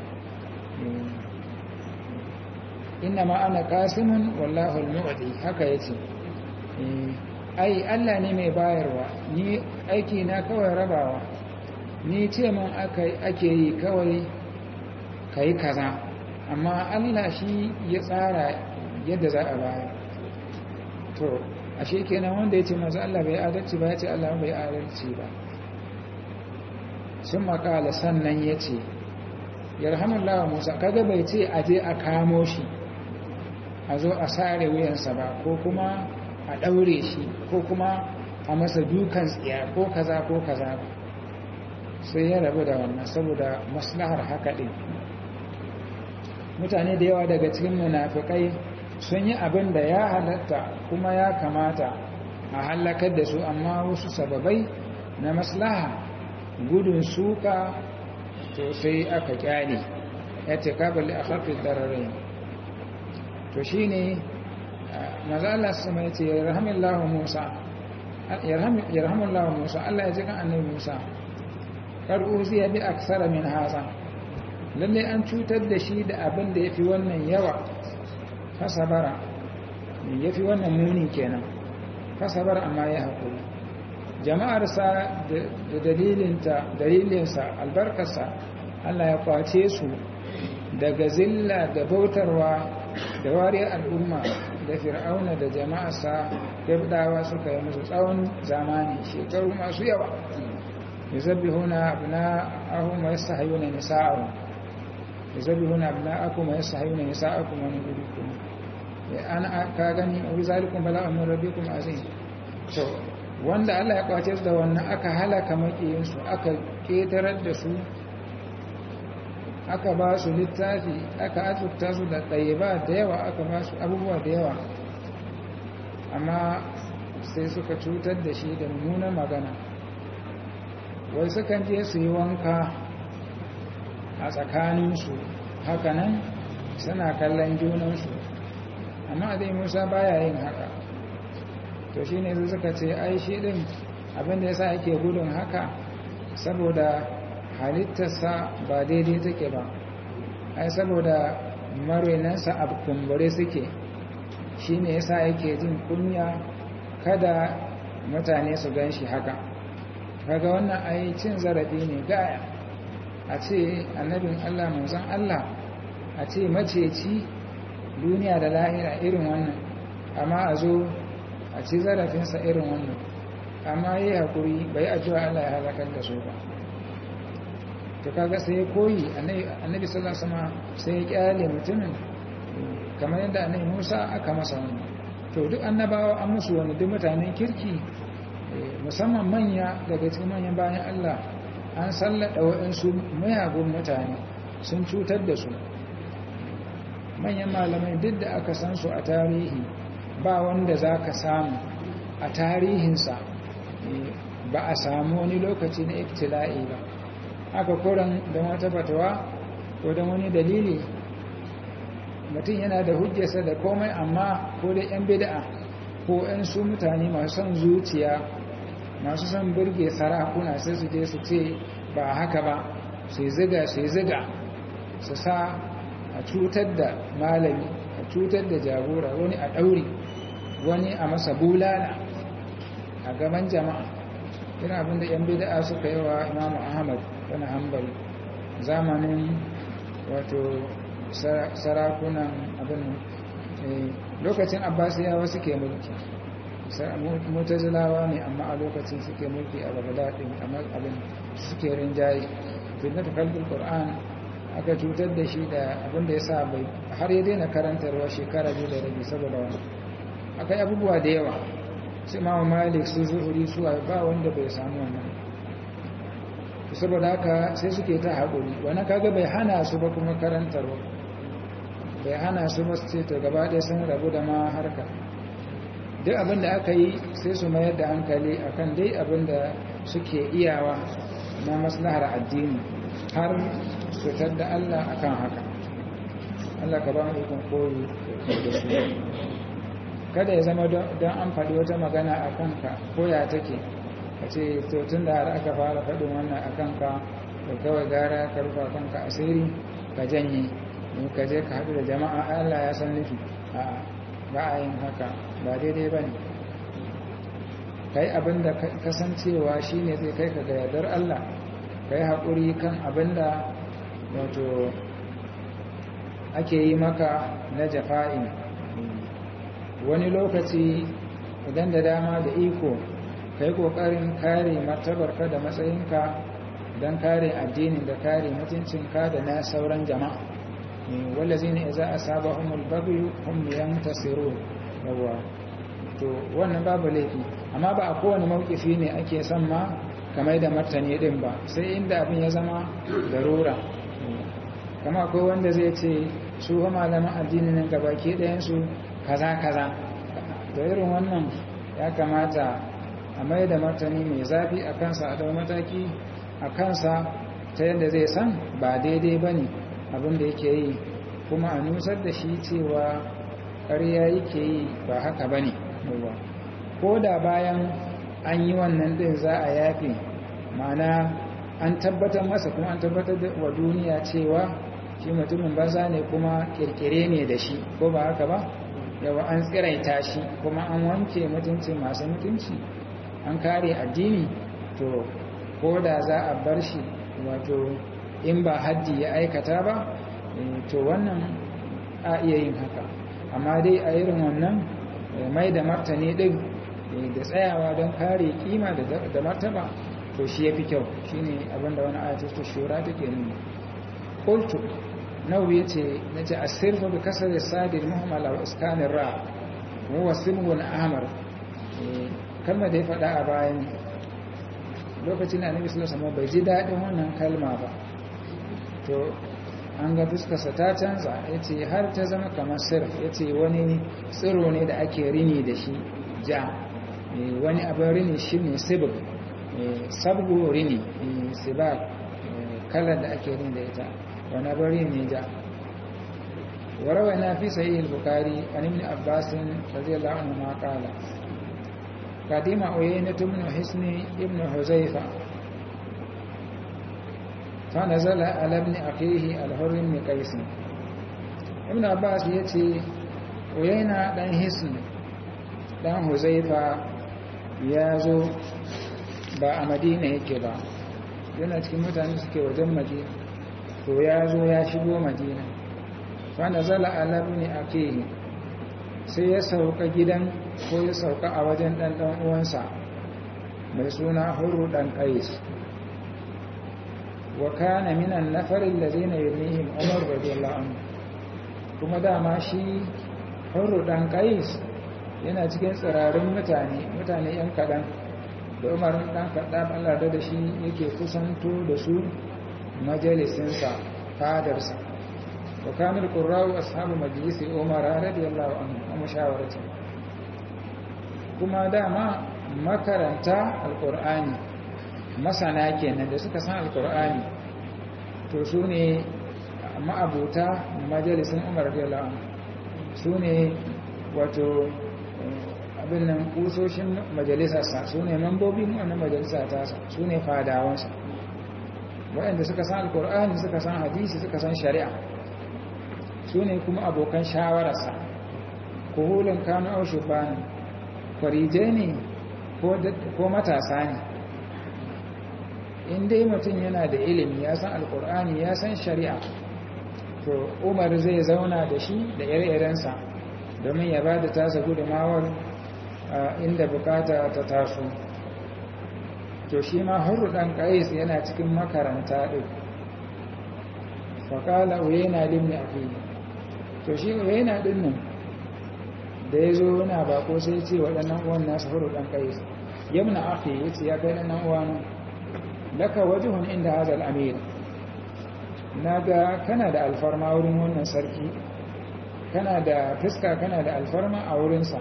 inna ma ana qasimun wallahu al-mu'ti haka yace ai Allah ne mai bayarwa ni aiki na kawai rabawa ni ce mun ake yi kawai kai kaza amma Allah shi ya tsara yadda za a bayar to ashe kenan wanda ya ce masu Allah bai adalci ba ya ce Allah bai adalci ba sun makala sannan ya ce yarhamullawa musa kaga bai ce a je a kamo shi a zo a sare wuyansa ba ko kuma a ɗaure shi ko kuma a masa dukan tsiya ko kaza ko kaza ba sai ya rabu da wannan saboda maslahar haka ɗin mutane da yawa daga cikin munafikai sun yi abin da ya halatta kuma ya kamata a halakar da su amma wasu sababai na maslaha gudun suka to sai aka kyale ya ce kabali a hafi dararai to shi ne maza Allah su mai ce yarhamillahu musa yarhamillahu musa Allah ya ji kan annabi musa ƙar'uzi ya bi aksara min haza lallai an cutar da shi da abin da ya fi wannan yawa fasabara ya fi wannan muni kenan fasabara amma ya haƙuri jama'arsa da dalilinsa albarkarsa Allah ya kwace su daga zilla da bautarwa da wariyar al'umma da fir'auna da jama'arsa yabdawa suka yi musu tsawon zamani shekaru masu yawa yuzabbihuna abna'ahum wa yastahiyuna nisa'ahum yuzabbihuna abna'akum wa yastahiyuna nisa'akum wa nubidukum ana ka gani wa zalikum bala'un min rabbikum azim to wanda Allah ya kwace su da wannan aka halaka makiyin su aka ketarar da su aka ba su littafi aka azurta su da tsayiba da yawa aka ba su abubuwa da yawa amma sai suka cutar da shi da mummunan magana wai sukan je su yi wanka a tsakaninsu hakanan suna kallon junansu amma dai musa baya yin haka to shi ne suka ce ai shi din abinda ya sa ake gudun haka saboda halittarsa ba daidai take ba ai saboda marinansa a kumbure suke shi ne ya sa yake jin kunya kada mutane su gan shi haka kaga wannan ai cin zarafi ne gaya a ce annabin allah manzon allah a ce maceci duniya da lahira irin wannan amma a zo a ci zarafinsa irin wannan amma yi haƙuri bai ajiwa Allah ya halakar da su ba to kaga sai koyi annabi sallallahu alaihi wasallam sai ya kyale mutumin kamar yadda annabi Musa aka masa wannan to duk annabawa an musu wani duk mutanen kirki musamman manya daga cikin manyan bayan Allah an sallada waɗansu mayagun mutane sun cutar da su manyan malamai duk da aka san su a tarihi ba wanda za ka samu a tarihinsa ba a samu wani lokaci na iftila'i ba aka kuran don wata fatawa ko don wani dalili mutum yana da hujjarsa da komai amma ko da yan bid'a ko yan su mutane masu son zuciya masu son burge sarakuna sai su je su ce ba haka ba su ziga su ziga su sa a cutar da malami a cutar da jagora wani a ɗauri wani a masa bulala a gaban jama'a irin abinda yan bid'a suka yi wa imamu ahmad wani hambali zamanin wato sarakunan abin lokacin abbasiyawa suke mulki mutazilawa ne amma a lokacin suke mulki a bagdadin kamar abin suke rinjaye fitnatu kalbul qur'an aka cutar da shi da abin da ya sa bai har ya daina karantarwa shekara biyu da rabi saboda wani akai abubuwa da yawa su imamu malik su zuhuri su ba wanda bai samu wannan saboda haka sai suke ta haƙuri wani kaga bai hana su ba kuma karantarwa bai hana su ba su ce to gaba ɗaya sun rabu da ma harka duk abin da aka yi sai su mayar da hankali akan dai abin da suke iyawa na maslahar addini har su da Allah akan haka Allah ka ba mu ikon koyi da su kada ya zama don an faɗi wata magana a kanka ko ya take a ce to tun da har aka fara faɗin wannan a kanka da kawai gara ka rufa kanka asiri ka janye in ka je ka haɗu da jama'a Allah ya san nufi a ba a yin haka ba daidai ba ne ka yi abin da kasancewa shi ne zai kai ka ga yardar Allah ka yi haƙuri kan abin da wato ake yi maka na jafa'in wani lokaci idan da dama da iko ka yi ƙoƙarin kare martabarka da matsayinka don kare addinin da kare mutuncinka da na sauran jama'a wallazi ne za a saba humul babu humiyan tasiru yawa to wannan babu laifi amma ba a kowane mawkifi ne ake son ma kamar da martani din ba sai inda abin ya zama darura kama akwai wanda zai ce su ha malaman addinin nan gabaki ɗayansu kaza kaza da irin wannan ya kamata a mai da martani mai zafi a kansa a ɗau mataki a kansa ta yadda zai san ba daidai ba ne abinda yake yi kuma a nusar da shi cewa ƙarya yake yi ba haka ba ne ko da bayan an yi wannan ɗin za a yafe ma'ana an tabbatar masa kuma an tabbatar da wa duniya cewa shi mutumin banza ne kuma kirkire ne da shi ko ba haka ba yawa an tsiraita shi kuma an wanke mutunci masu mutunci an kare addini to ko da za a bar shi wato in ba haddi ya aikata ba to wannan a iya yin haka amma dai a irin wannan mai da martani ɗin da tsayawa don kare kima da martaba to shi ya fi kyau shi ne abinda wani ayatul shura take nuna ƙultu nau ya ce na ce asirfa bi kasar da sadir muhammad wa iskanin ra wa simgun ahmar kalma da ya faɗa a bayan lokacin da annabi sallallahu alaihi bai ji daɗin wannan kalma ba to an ga fuskarsa ta canza ya ce har ta zama kamar sirf ya ce wani tsiro ne da ake rini da shi ja wani abin rini shi ne sibir sabgo rini sibak kalar da ake rini da ita wani abin rini ne ja warawa na fi sayi al-bukari an ibn abbasin radiyallahu anhu ma qala قدم عيينة بن حسن ابن حزيفة فنزل على ابن أخيه الحر بن قيس ابن عباس يتي عيينة دان حسن دان حزيفة يازو ba a madina yake ba yana cikin mutane suke wajen madina to ya zo ya shigo madina wanda zala alabu ne a kehi sai ya sauka gidan ko ya sauka a wajen ɗan ɗan uwansa mai suna huru ɗan ƙais wa kana minan nafarin da zai na yirmihim umar radiyallahu anhu kuma dama shi huru ɗan ƙais yana cikin tsirarin mutane mutane ‘yan kaɗan da umar ɗan kaɗa Allah da shi yake kusanto da su majalisinsa fadarsa وكان القراء أصحاب مجلس عمر رضي الله عنه ومشاورته kuma dama makaranta alkur'ani masana kenan da suka san alkur'ani to su ne amma abota majalisun umar radiyallahu anhu su ne wato abin nan kusoshin majalisarsa su ne mambobin wannan majalisa tasa su ne fadawansa waɗanda suka san alkur'ani suka san hadisi suka san shari'a su ne kuma abokan shawararsa kuhulun kanu au shubani kwarijai ne ko matasa ne in dai mutum yana da ilimi ya san alkur'ani ya san shari'a to umar zai zauna da shi da ire-irensa domin ya ba da tasa gudunmawar inda bukata ta taso to shi ma hurru ɗan ƙais yana cikin makaranta ɗin faƙala uyena limni a fili to shi uyena ɗin nan da ya zo yana bako sai ce waɗannan uwan nasu hurru ɗan ƙais yamna ake ya ce ya kai ɗannan uwan laka wajihun inda hazal amir na ga kana da alfarma wurin wannan sarki kana da fuska kana da alfarma a wurinsa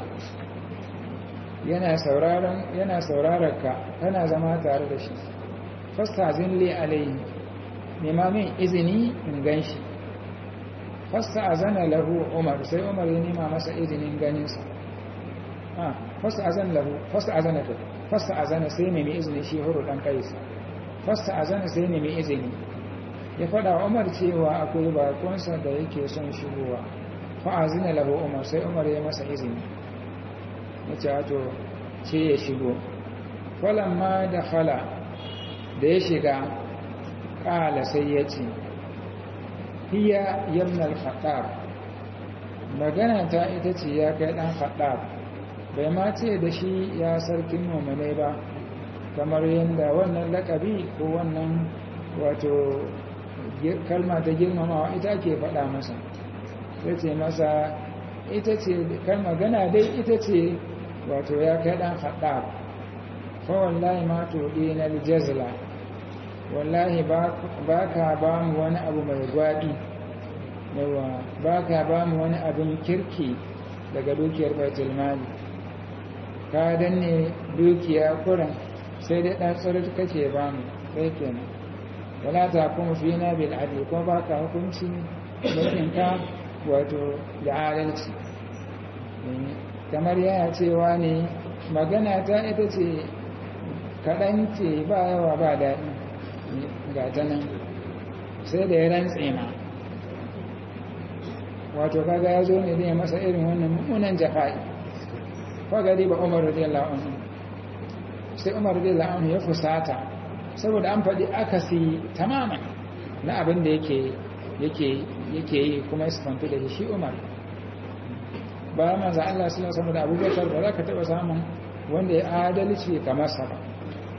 yana sauraron yana sauraron ka kana zama tare da shi fastazin li alayhi nema min izini in ganshi fasta azana lahu umar sai umar ya nema masa izinin ganinsa ah fasta azana lahu fasta azana to fasta azana sai nemi izini shi huru dan kais fasta azana sai nemi izini ya fada umar cewa akwai bakonsa da yake son shigowa fa azina lahu umar sai umar ya masa izini yace wato ce ya shigo falamma da fala da ya shiga ƙala sai ya ce hiya yamnal khattab magana ta ita ce ya kai ɗan khattab bai ma ce da shi ya sarkin mummune ba kamar yadda wannan lakabi ko wannan wato kalma ta girmamawa ita ke faɗa masa ta ce masa ita ce kan magana dai ita ce wato ya kai ɗan haɗa fa wallahi ma to na jazla wallahi ba ka ba mu wani abu mai gwaɗi yawa ba ka ba mu wani abin kirki daga dukiyar baitul mali ka danne dukiya kuran sai dai ɗan tsirar kake ba mu sai kenan wala ta kuma fi na bil adli kuma ba ka hukunci mutunka wato da adalci kamar yana cewa ne magana ta ita ce kaɗan ce ba yawa ba daɗi ga ta nan sai da ya rantse ma wato kaga ya zo ne zai masa irin wannan mummunan jafa'i fagari ba umar radiyallahu anhu sai umar radiyallahu anhu ya fusata saboda an faɗi akasi tamaman na abin da yake yake yake yi kuma ya sifantu da shi umar ba manzo Allah suna samu da abubakar ba za ka taɓa samun wanda ya adalci kamar sa ba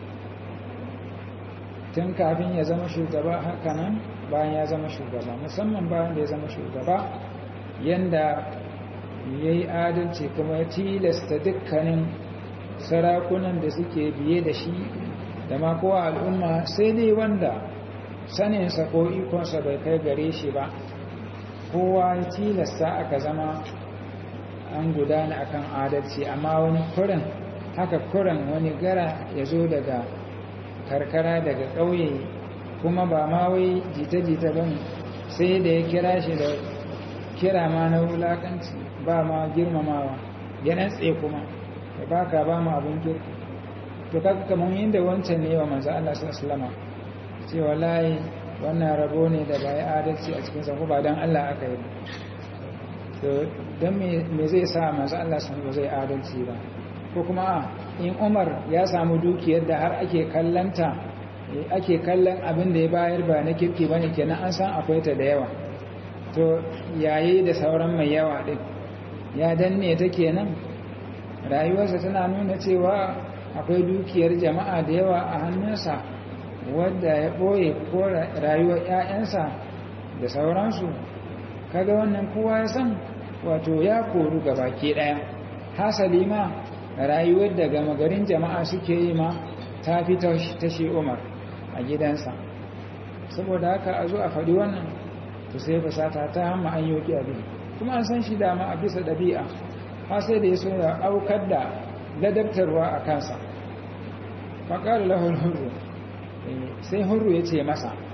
tun kafin ya zama shugaba haka nan bayan ya zama shugaba musamman bayan da ya zama shugaba yanda ya yi adalci kuma ya tilasta dukkanin sarakunan da suke biye da shi da ma kowa al'umma sai dai wanda saninsa ko ikonsa bai kai gare shi ba kowa ya tilasta aka zama an gudana akan adalci amma wani kurin haka kurin wani gara ya zo daga karkara daga ƙauye kuma ba ma wai jita-jita ba sai da ya kira shi da kira ma na wulakanci ba ma girmamawa ya tsaye kuma da ba ka ba mu abin kirki to kaga kamar yadda wancan ne wa manzo Allah sallallahu alaihi ce wallahi wannan rabo ne da bai adalci a cikin sa ba dan Allah aka yi to dan me me zai sa manzo Allah sallallahu zai adalci ba ko kuma in Umar ya samu dukiyar da har ake kallanta ake kallon abin da ya bayar ba na kirki bane kenan an san akwai ta da yawa to yayi da sauran mai yawa din ya danne ta kenan rayuwarsa tana nuna cewa akwai dukiyar jama'a da yawa a hannunsa wadda ya ɓoye ko rayuwar 'ya'yansa da sauransu kaga wannan kowa ya san wato ya koru ga baki ɗaya hasali ma rayuwar da gama garin jama'a suke yi ma ta fi ta shi umar a gidansa saboda haka a zo a faɗi wannan to sai fasata ta hamma an yoki abin kuma an san shi dama a bisa ɗabi'a har sai da ya so ya aukar da ladabtarwa a kansa faƙar lahul hurru sai hurru ya ce masa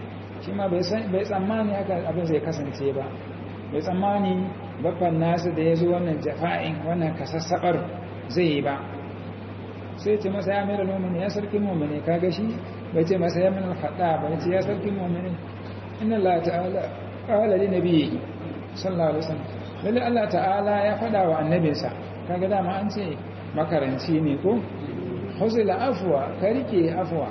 shi ma bai tsammani haka abin zai kasance ba bai tsammani babban nasu da ya zo wannan jafa'in wannan kasassabar zai yi ba sai ce masa ya mera nomini ya sarki momini kaga shi bai ce masa ya min alfaɗa ba ya ce ya sarki momini inna Allah ta'ala ƙawala li nabiyyi sallallahu alaihi wasallam lalle Allah ta'ala ya faɗa wa annabinsa kaga dama an ce makaranci ne ko huzila afwa ka rike afwa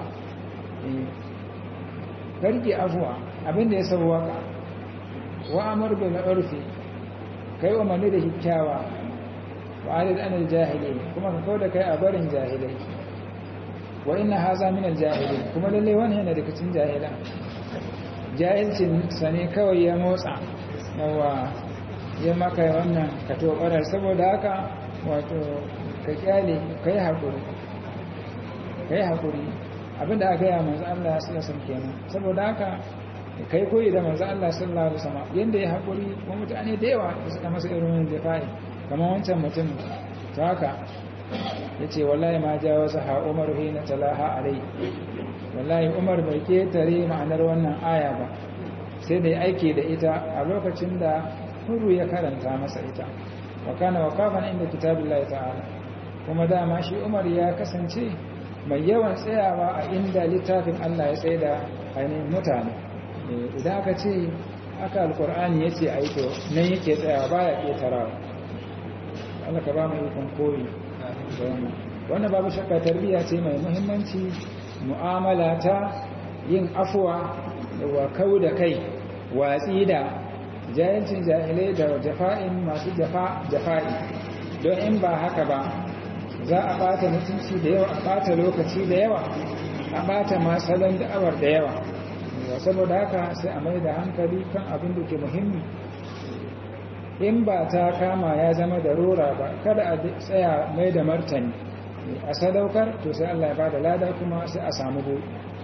ka rike afwa abinda ya sauwaka wa amr bil urfi kai umarni da kyakkyawa wa alid anil jahili kuma ka kauda kai a barin jahilai wa inna haza min al jahili kuma lalle wani yana daga cikin jahila jahilcin sa ne kawai ya motsa yawa ya maka wannan ka tobarar saboda haka wato ka kyale kai hakuri kai hakuri abinda aka yi manzo Allah sallallahu alaihi wasallam kenan saboda haka kai koyi da manzo Allah sallallahu alaihi wasallam yanda ya hakuri kuma mutane da yawa da suka masa irin wannan jafa'i kamar wancan mutum ta haka yace wallahi ma jawaza ha Umar hina talaha alai wallahi Umar bai ketare ma'anar wannan aya ba sai da aiki da ita a lokacin da huru ya karanta masa ita wa kana waqafan inda kitabillahi ta'ala kuma dama shi Umar ya kasance mai yawan tsayawa a inda littafin Allah ya tsaye da ainihin mutane idan aka ce aka alkur'ani ya ce a yi to nan yake tsayawa ba ya ƙetarawa Allah ka ba mu ikon koyi wannan babu shakka tarbiyya ce mai muhimmanci mu'amala ta yin afuwa da wakau da kai watsi da jahilcin jahilai da jafa'in masu jafa'i don in ba haka ba za a bata mutunci da yawa a bata lokaci da yawa a bata masalon da'awar da yawa saboda haka sai a mai da hankali kan abin da ke muhimmi in ba ta kama ya zama da rora ba kada a tsaya mai da martani a sadaukar to sai Allah ya bada lada kuma sai a samu bu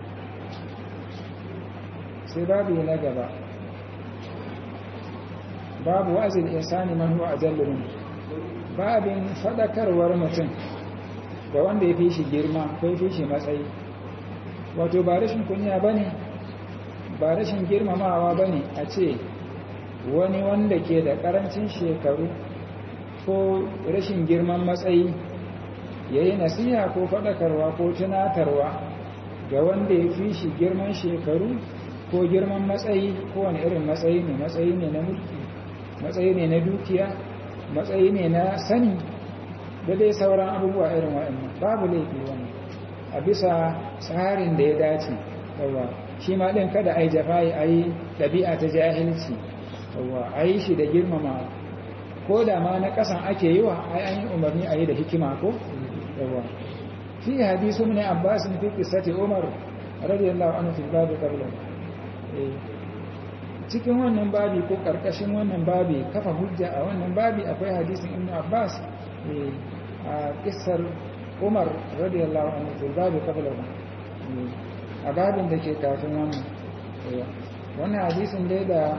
sai babu na gaba babu wa'azin insani man huwa ajallu babin fadakarwar mutum ga wanda ya fi shi girma ko ya fi shi matsayi wato ba rashin kunya ba ne ba rashin girmamawa ba ne a ce wani wanda ke da karancin shekaru ko rashin girman matsayi ya yi nasiha ko fadakarwa ko tunatarwa ga wanda ya fi shi girman shekaru ko girman matsayi ko wani irin matsayi ne matsayi ne na mulki matsayi ne na dukiya matsayi ne na sani da dai sauran abubuwa irin waɗannan babu laifi wani a bisa tsarin da ya dace yawa shi ma ɗin kada a yi jafayi a yi ɗabi'a ta jahilci yawa a yi shi da girmama ko da ma na ƙasan ake yi wa ai an yi umarni a yi da hikima ko yawa fi hadisu ne abbasin fi kisati umar radiyallahu anhu fi babu qabla cikin wannan babi ko karkashin wannan babi kafa hujja a wannan babi akwai hadisin ibn abbas a kissar umar radiyallahu anhu fil babi qabla a babin da ke kafin wannan wannan hadisin dai da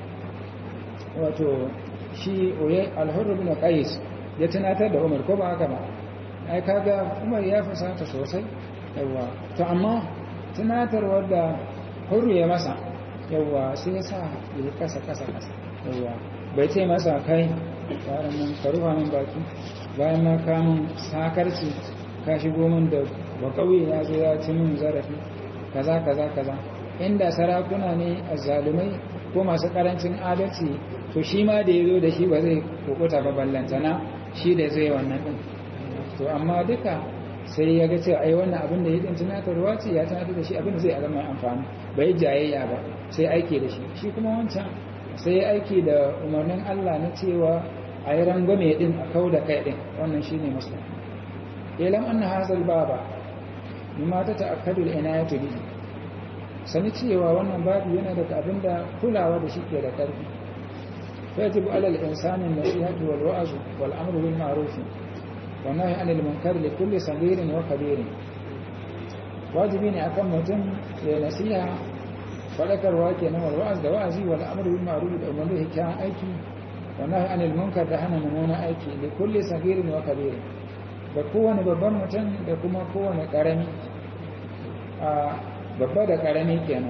wato shi oye al-hurr ibn qais ya tunatar da umar ko ba haka ba ai kaga umar ya fasata sosai yawa to amma tunatarwar da hurru ya masa yawwa sai ya sa ya kasa kasa kasa yawwa bai ce masa kai bayan nan ka rufa min baki bayan na kamun sakarci ka shigo min da ba kauye ya zo ya ci min zarafi kaza kaza kaza inda sarakuna ne azzalumai ko masu karancin adalci to shi ma da ya zo da shi ba zai kukuta ba ballantana shi da zai wannan din to amma duka sai ya ga cewa ai wannan abin da ya din tunatarwa ce ya tunatar da shi abin da zai zama amfani bai jayayya ba sai aiki da shi shi kuma wancan sai ya aiki da umarnin Allah na cewa a yi rangwame din a kau da kai din wannan shine masu ilam anna hazal baba mimma ta ta'akkadu al-inayatu bihi sani cewa wannan babu yana daga abin da kulawa da shi ke da karfi fa yajibu ala al-insani an-nasihatu wal wa'zu wal amru bil ma'ruf والنهي عن المنكر لكل صغير وكبير wajibi ne akan mutum ya nasiha fadakarwa kenan wal wa'az da wa'azi wal amru bil ma'ruf da umarni da kyan aiki wa nahy anil munkar da hana mummunan aiki li kulli sagirin wa kabir da kowane babban mutum da kuma kowane karami a babba da karami kenan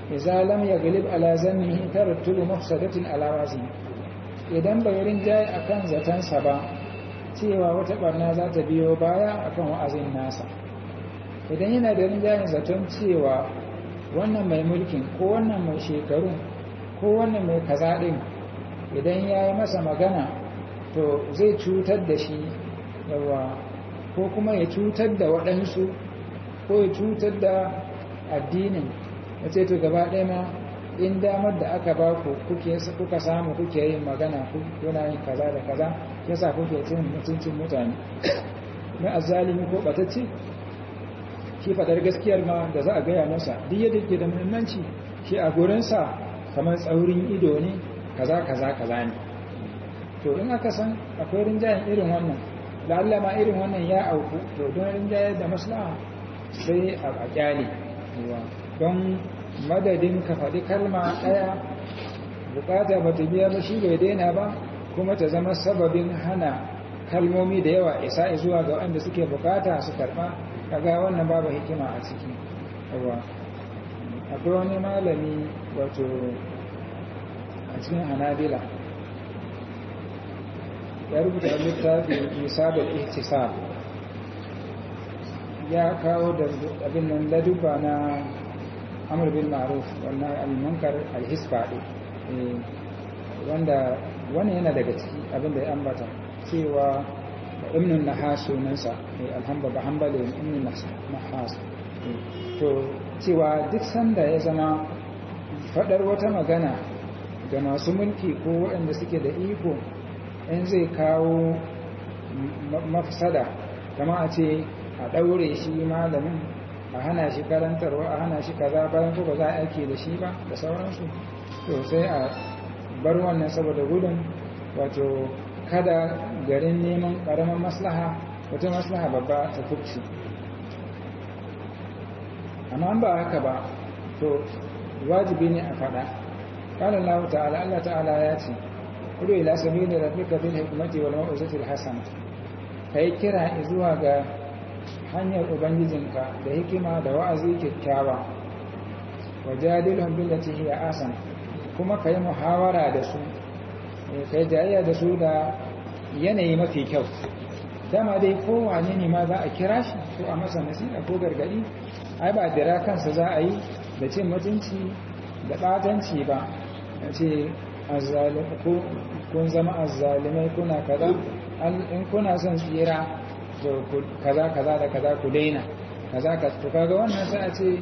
idza lam yaglib ala zannihi tarattubu mafsadatin ala wasi idan bai rinjaye akan zatansa ba cewa wata barna za ta biyo baya akan wa'azin nasa idan yana da rinjayen zaton cewa wannan mai mulkin ko wannan mai shekaru ko wannan mai kaza din idan ya yi masa magana to zai cutar da shi yawa ko kuma ya cutar da waɗansu ko ya cutar da addinin ya ce to gaba ɗaya ma in damar da aka ba ku kuka samu kuke yin magana kuna yin kaza da kaza yasa kuke cin mutuncin mutane na azalimi ko batacce shi fadar gaskiyar ma da za a gaya masa duk yadda ke da muhimmanci shi a gurinsa kamar tsaurin ido ne kaza kaza kaza ne to in aka san akwai rinjayen irin wannan la'alla ma irin wannan ya auku to don rinjayen da maslaha sai a kyale don madadin ka faɗi kalma ɗaya bukata ba ta biya ba shi bai daina ba kuma ta zama sababin hana kalmomi da yawa isa zuwa ga wanda suke bukata su karɓa kaga wannan babu hikima a ciki yawa akwai wani malami wato a cikin hanabila ya rubuta littafi misabul ihtisab ya kawo da abin nan laduba na amur bin ma'ruf wannan al-munkar al-hisba wanda wani yana daga ciki abinda ya ambata cewa ibnun nahas sunansa mai alhamba ba hambale ibnun nahas to cewa duk sanda ya zama fadar wata magana ga masu mulki ko waɗanda suke da iko in zai kawo mafsada kama a ce a ɗaure shi malamin a hana shi karantarwa a hana shi kaza bayan ko ba za a aiki da shi ba da sauransu to sai a bar wannan saboda gudun wato kada garin neman ƙaramin maslaha wata maslaha babba ta kubci amma ba haka ba to wajibi ne a faɗa ƙalar lahu ta'ala Allah ta'ala ya ce kudu ila sami da rafika bil hikmati wal ma'uzatil hasana kai kira zuwa ga hanyar ubangijinka da hikima da wa'azi kyakkyawa wajadilhum billati hiya asan kuma kai muhawara da su kai jayayya da su da yanayi mafi kyau dama dai kowane ne ma za a kira shi ko a masa nasiha ko gargadi ai ba dira kansa za a yi da cin mutunci da batanci ba a ce kun zama azzalimai kuna kaza in kuna son tsira kaza kaza da kaza ku daina kaza ka to kaga wannan sai a ce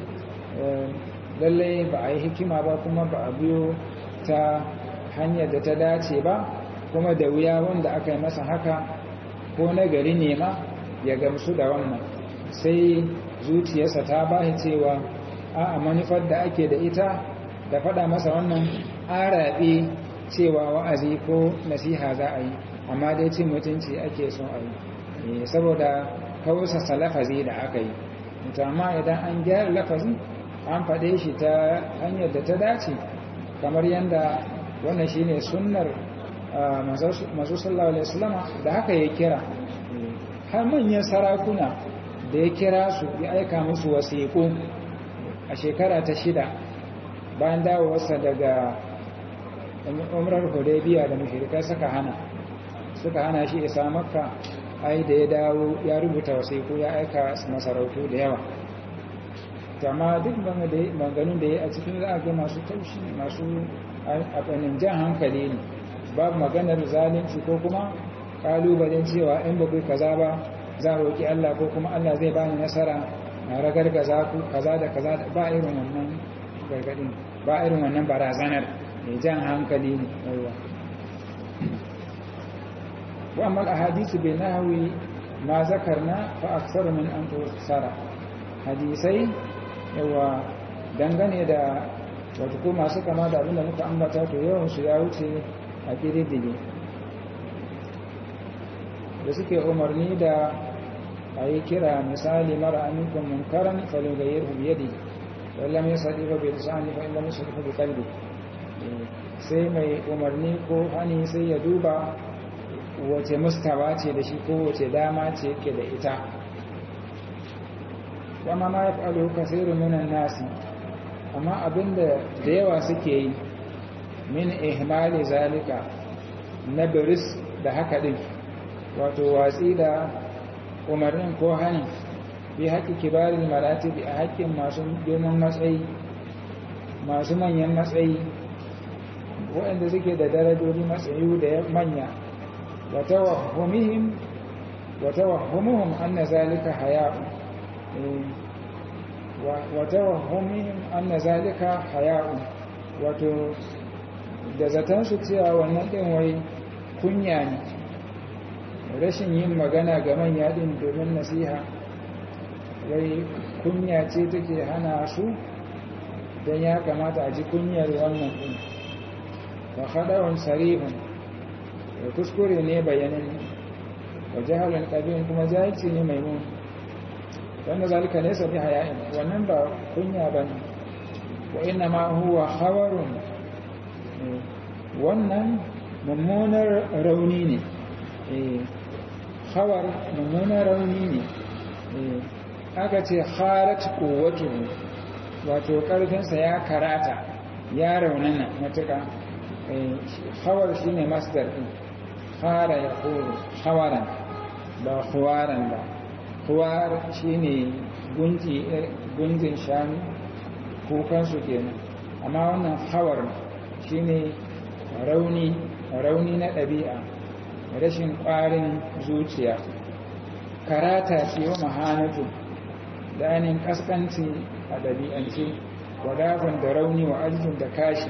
lallai ba a yi hikima ba kuma ba a biyo ta hanyar da ta dace ba kuma da wuya wanda aka yi masa haka ko na gari ne ma ya gamsu da wannan sai zuciyarsa ta ba cewa a manufar da ake da ita da faɗa masa wannan arabe cewa wa'azi ko nasiha za a yi amma dai cin mutunci ake son a yi saboda kausasa lafazi da aka yi amma idan an gyara lafazi an faɗe shi ta hanyar da ta dace kamar yadda wannan shine sunnar masu sallallahu alaihi wasallama da haka ya kira har manyan sarakuna da ya kira su ya aika musu wasiƙu a shekara ta shida bayan dawowarsa daga umrar hudaybiya da mushrikai suka hana suka hana shi isa makka ai da ya dawo ya rubuta wasiku ya aika masarautu da yawa amma duk banganin da ya a cikin za a ga masu taushi masu abanin jan hankali ne babu maganar zalunci ko kuma kalubalen cewa in ba kai kaza ba za a roƙi Allah ko kuma Allah zai bani nasara na ragargaza ku kaza da kaza ba irin wannan gargadin ba irin wannan barazanar mai jan hankali ne yawa وأما الأحاديث بنحو ما ذكرنا فأكثر من أن تفسر حديثي yawa dangane da wata ko masu kama da abinda muka ambata to yawansu ya wuce a ƙididdige da suke umarni da a yi kira misali mara amikon munkaran falogayyar hubiyadi wallan ya saɗi ba bai lisani ba illan musu rufe kalbi sai mai umarni ko hani sai ya duba wace mustawa ce da shi ko wace dama ce ke da ita wama ma ya faɗo kasiru minan nasi amma abinda da yawa suke yi min ihmali zalika na biris da haka din wato watsi da umarnin ko hani bi haƙi kibarin maratibi a haƙƙin masu girman matsayi masu manyan matsayi waɗanda suke da darajoji matsayi da manya wata wahumihim وتوهمهم أن ذلك حياء وتوهمهم أن ذلك حياء wato da zatansu cewa wannan ɗin wai kunya ne rashin yin magana ga manya ɗin domin nasiha wai kunya ce take hana su don ya kamata a ji kunyar wannan ɗin wa haɗawan sarihun da kuskure ne bayanin wa jahalin ƙabihin kuma jahilci ne mai mun wanda zalika ne sabi haya'in wannan ba kunya ba ne wa ina ma huwa hawarun wannan mummunar rauni ne hawar mummunar rauni ne aka ce harat kowatu wato ƙarfinsa ya karata ya raunana matuƙa hawar shi ne masdar ɗin hara ya koro hawaran ba huwaran ba huwar shi ne gunjin shanu kukansu kenan amma wannan hawar shi ne rauni rauni na ɗabi'a rashin ƙwarin zuciya karata ce wa mahanatu da ainihin ƙasƙanci a ɗabi'ance wadafin da rauni wa aljin da kashi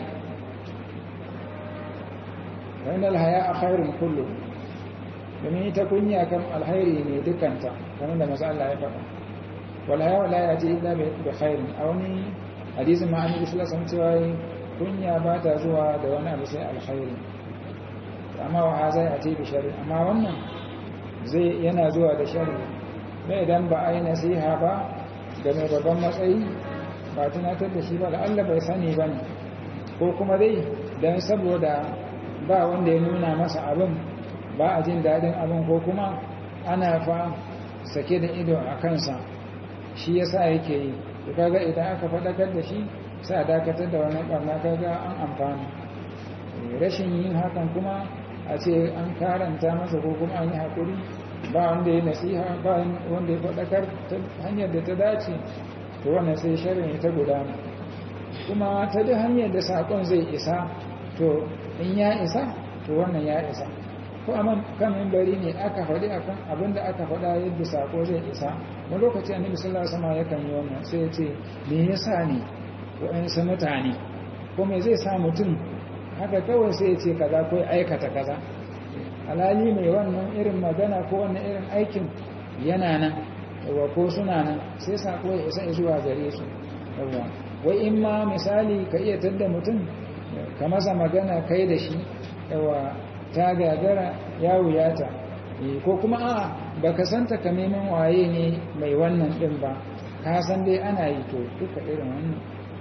wanda alhaya a khairun kullum domin ita kunya kan alhairi ne dukanta kamar da masu Allah ya faɗa walhaya wala ya ce illa bai khairin a wani hadisin ma annabi sallallahu alaihi wasallam kunya ba ta zuwa da wani abu sai alkhairi amma wa haza ya ce bi sharri amma wannan zai yana zuwa da sharri bai idan ba a yi nasiha ba ga mai babban matsayi ba tunatar da shi ba da Allah bai sani ba ne ko kuma dai don saboda ba wanda ya nuna masa abin ba a jin daɗin abin ko kuma ana fa sake da ido a kansa shi yasa yake yi to kaga idan aka faɗakar da shi sai a dakatar da wani ɓarna kaga an amfani rashin yin hakan kuma a ce an karanta masa ko kuma an yi haƙuri ba wanda ya nasiha ba wanda ya faɗakar ta hanyar da ta dace to wannan sai sharin ta gudana kuma ta duk hanyar da saƙon zai isa to in ya isa to wannan ya isa ko amma kan mimbari ne aka faɗi akan abin da aka faɗa yadda saƙo zai isa wani lokaci annabi sallallahu alaihi wasallam yakan yi wannan sai ya ce me yasa ne wa'ansu mutane ko me zai sa mutum haka kawai sai ya ce kaza ko aikata kaza alhali mai wannan irin magana ko wannan irin aikin yana nan yawa ko suna nan sai sako ya isa zuwa gare su yawa wai in ma misali ka iya tadda mutum ka masa magana kai da shi yawa ta gagara ya wuyata ko kuma a baka san takamaiman waye ne mai wannan din ba ka san dai ana yi to duka irin wannan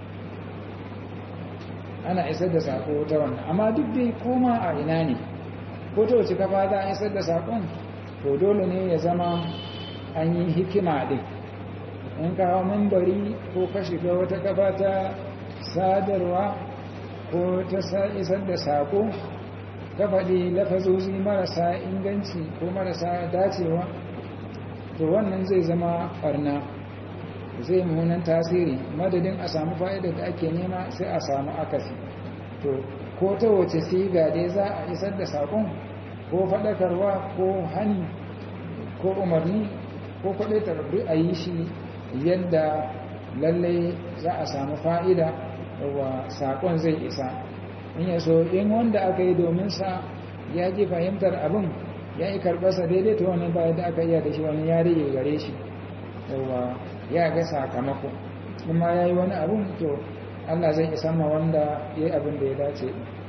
ana isar da sako ta wannan amma duk dai koma a ina ne ko ta wace kafa za a isar da sakon to dole ne ya zama an yi hikima din in ka hau membari ko ka shiga wata kafa ta sadarwa ko ta isar da sako ka faɗi lafazozi marasa inganci ko marasa dacewa to wannan zai zama ɓarna zai munan tasiri madadin a samu fa'idar da ake nema sai a samu akasi to ko ta wace siga dai za a isar da sakon ko faɗakarwa ko hani ko umarni ko kwaɗaitar duk a yi shi yadda lallai za a samu fa'ida wa sakon zai isa in yaso in wanda aka yi domin sa ya ji fahimtar abin ya yi karɓarsa daidai ta wani bayan da aka iya da shi wani ya rage gare shi yawa ya ga sakamako kuma ya yi wani abin to Allah zai isa ma wanda ya yi abin da ya dace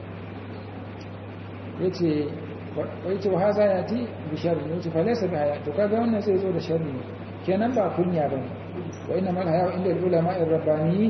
ya ce wai ce haza ya ti bi sharri ne ce falaisa bi haya to kaga wannan zai zo da sharri ne kenan ba kunya ba ne wa ina mal haya inda ulama rabbaniyin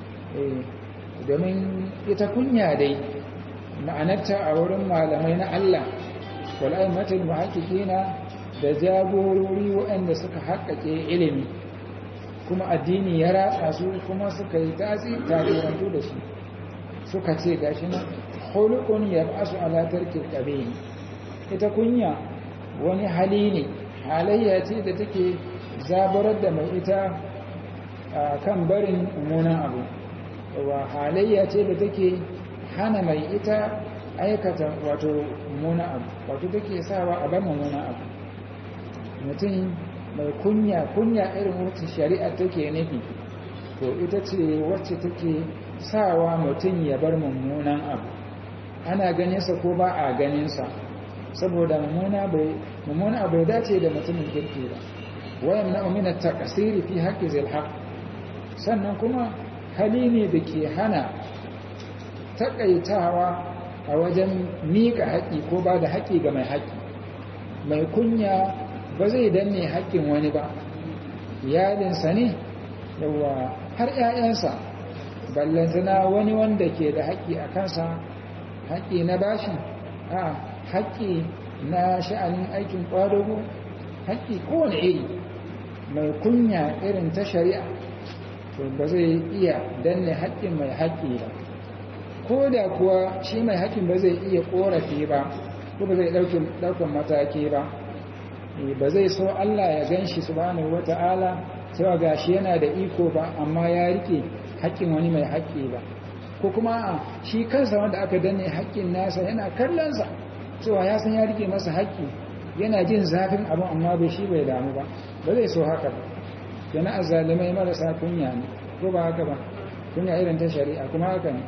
domin ita kunya dai ma'anarta a wurin malamai na Allah wal aimatul muhaqqiqina da jagorori waɗanda suka haƙƙaƙe ilimi kuma addini ya ratsa su kuma suka yi tasirantu da shi suka ce gashi na hulukun ya basu alatar kirkabe ita kunya wani hali ne halayya ce da take zabarar da mai ita kan barin mummunan abu wa halayya ce da take hana mai ita aikata wato mummunan abu wato take sawa a bar mummunan abu mutum mai kunya kunya irin wacce shari'a take nufi to ita ce wacce take sawa mutum ya bar mummunan abu ana ganinsa ko ba a ganinsa saboda mummuna abu ya dace da mutumin kirki ba wayan na umina ta kasiri fi haƙƙi zilhaq sannan kuma hali ne da ke hana taƙaitawa a wajen miƙa haƙƙi ko ba da haƙƙi ga mai haƙƙi mai kunya ba zai danne haƙƙin wani ba iyalinsa ne yawa har 'ya'yansa ballantana wani wanda ke da haƙƙi a kansa haƙƙi na bashi a haƙƙi na sha'anin aikin ƙwadago haƙƙi kowane iri mai kunya irin ta shari'a to ba zai iya danne haƙƙin mai haƙƙi ba ko da kuwa shi mai haƙƙin ba zai iya ƙorafi ba ko ba zai ɗaukan mataki ba ba zai so Allah ya gan shi subhanahu wata'ala cewa gashi yana da iko ba amma ya rike haƙƙin wani mai haƙƙi ba ko kuma shi kansa wanda aka danne haƙƙin nasa yana kallonsa cewa ya san ya rike masa haƙƙi yana jin zafin abin amma bai shi bai damu ba ba zai so haka ba yana azalimai marasa kunya ne ko ba haka ba kunya irin ta shari'a kuma haka ne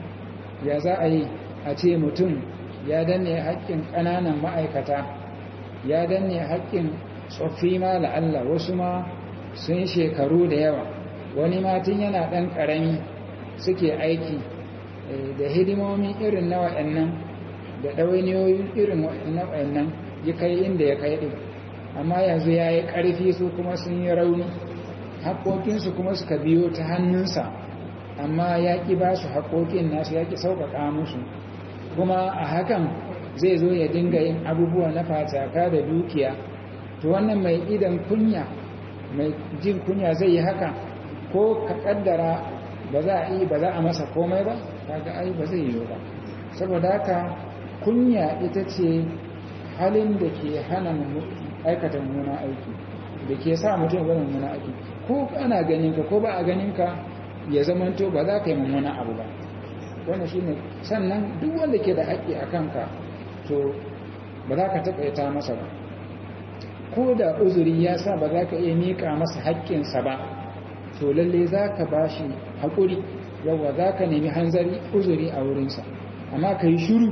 ya za a yi a ce mutum ya danne haƙƙin ƙananan ma'aikata ya danne haƙƙin tsoffi ma la'alla wasu ma sun shekaru da yawa wani matin yana ɗan ƙarami suke aiki da hidimomi irin na wa'annan da ɗawainiyoyin irin wa'annan ya kai inda ya kai ɗin amma yanzu ya yi ƙarfi su kuma sun yi rauni haƙoƙinsu kuma suka biyo ta hannunsa amma ya ƙi ba su haƙoƙin nasu ya ƙi sauƙaƙa musu kuma a hakan zai zo ya dinga yin abubuwa na fataka da dukiya to wannan mai idan kunya mai jin kunya zai yi haka ko ka kaddara ba za a yi ba za a masa komai ba kaga ai ba zai yi ba saboda haka kunya ita ce halin da ke hana aikata mummuna aiki da ke sa mutum ya mummuna aiki ko ana ganin ka ko ba a ganin ka ya zamanto ba za ka yi mummuna abu ba wannan shine sannan duk wanda ke da haƙƙi a kanka to ba za ka taƙaita masa ba ko da uzuri ya sa ba za ka iya miƙa masa haƙƙinsa ba to lalle za ka ba shi haƙuri yawa za ka nemi hanzari uzuri a wurinsa amma ka yi shuru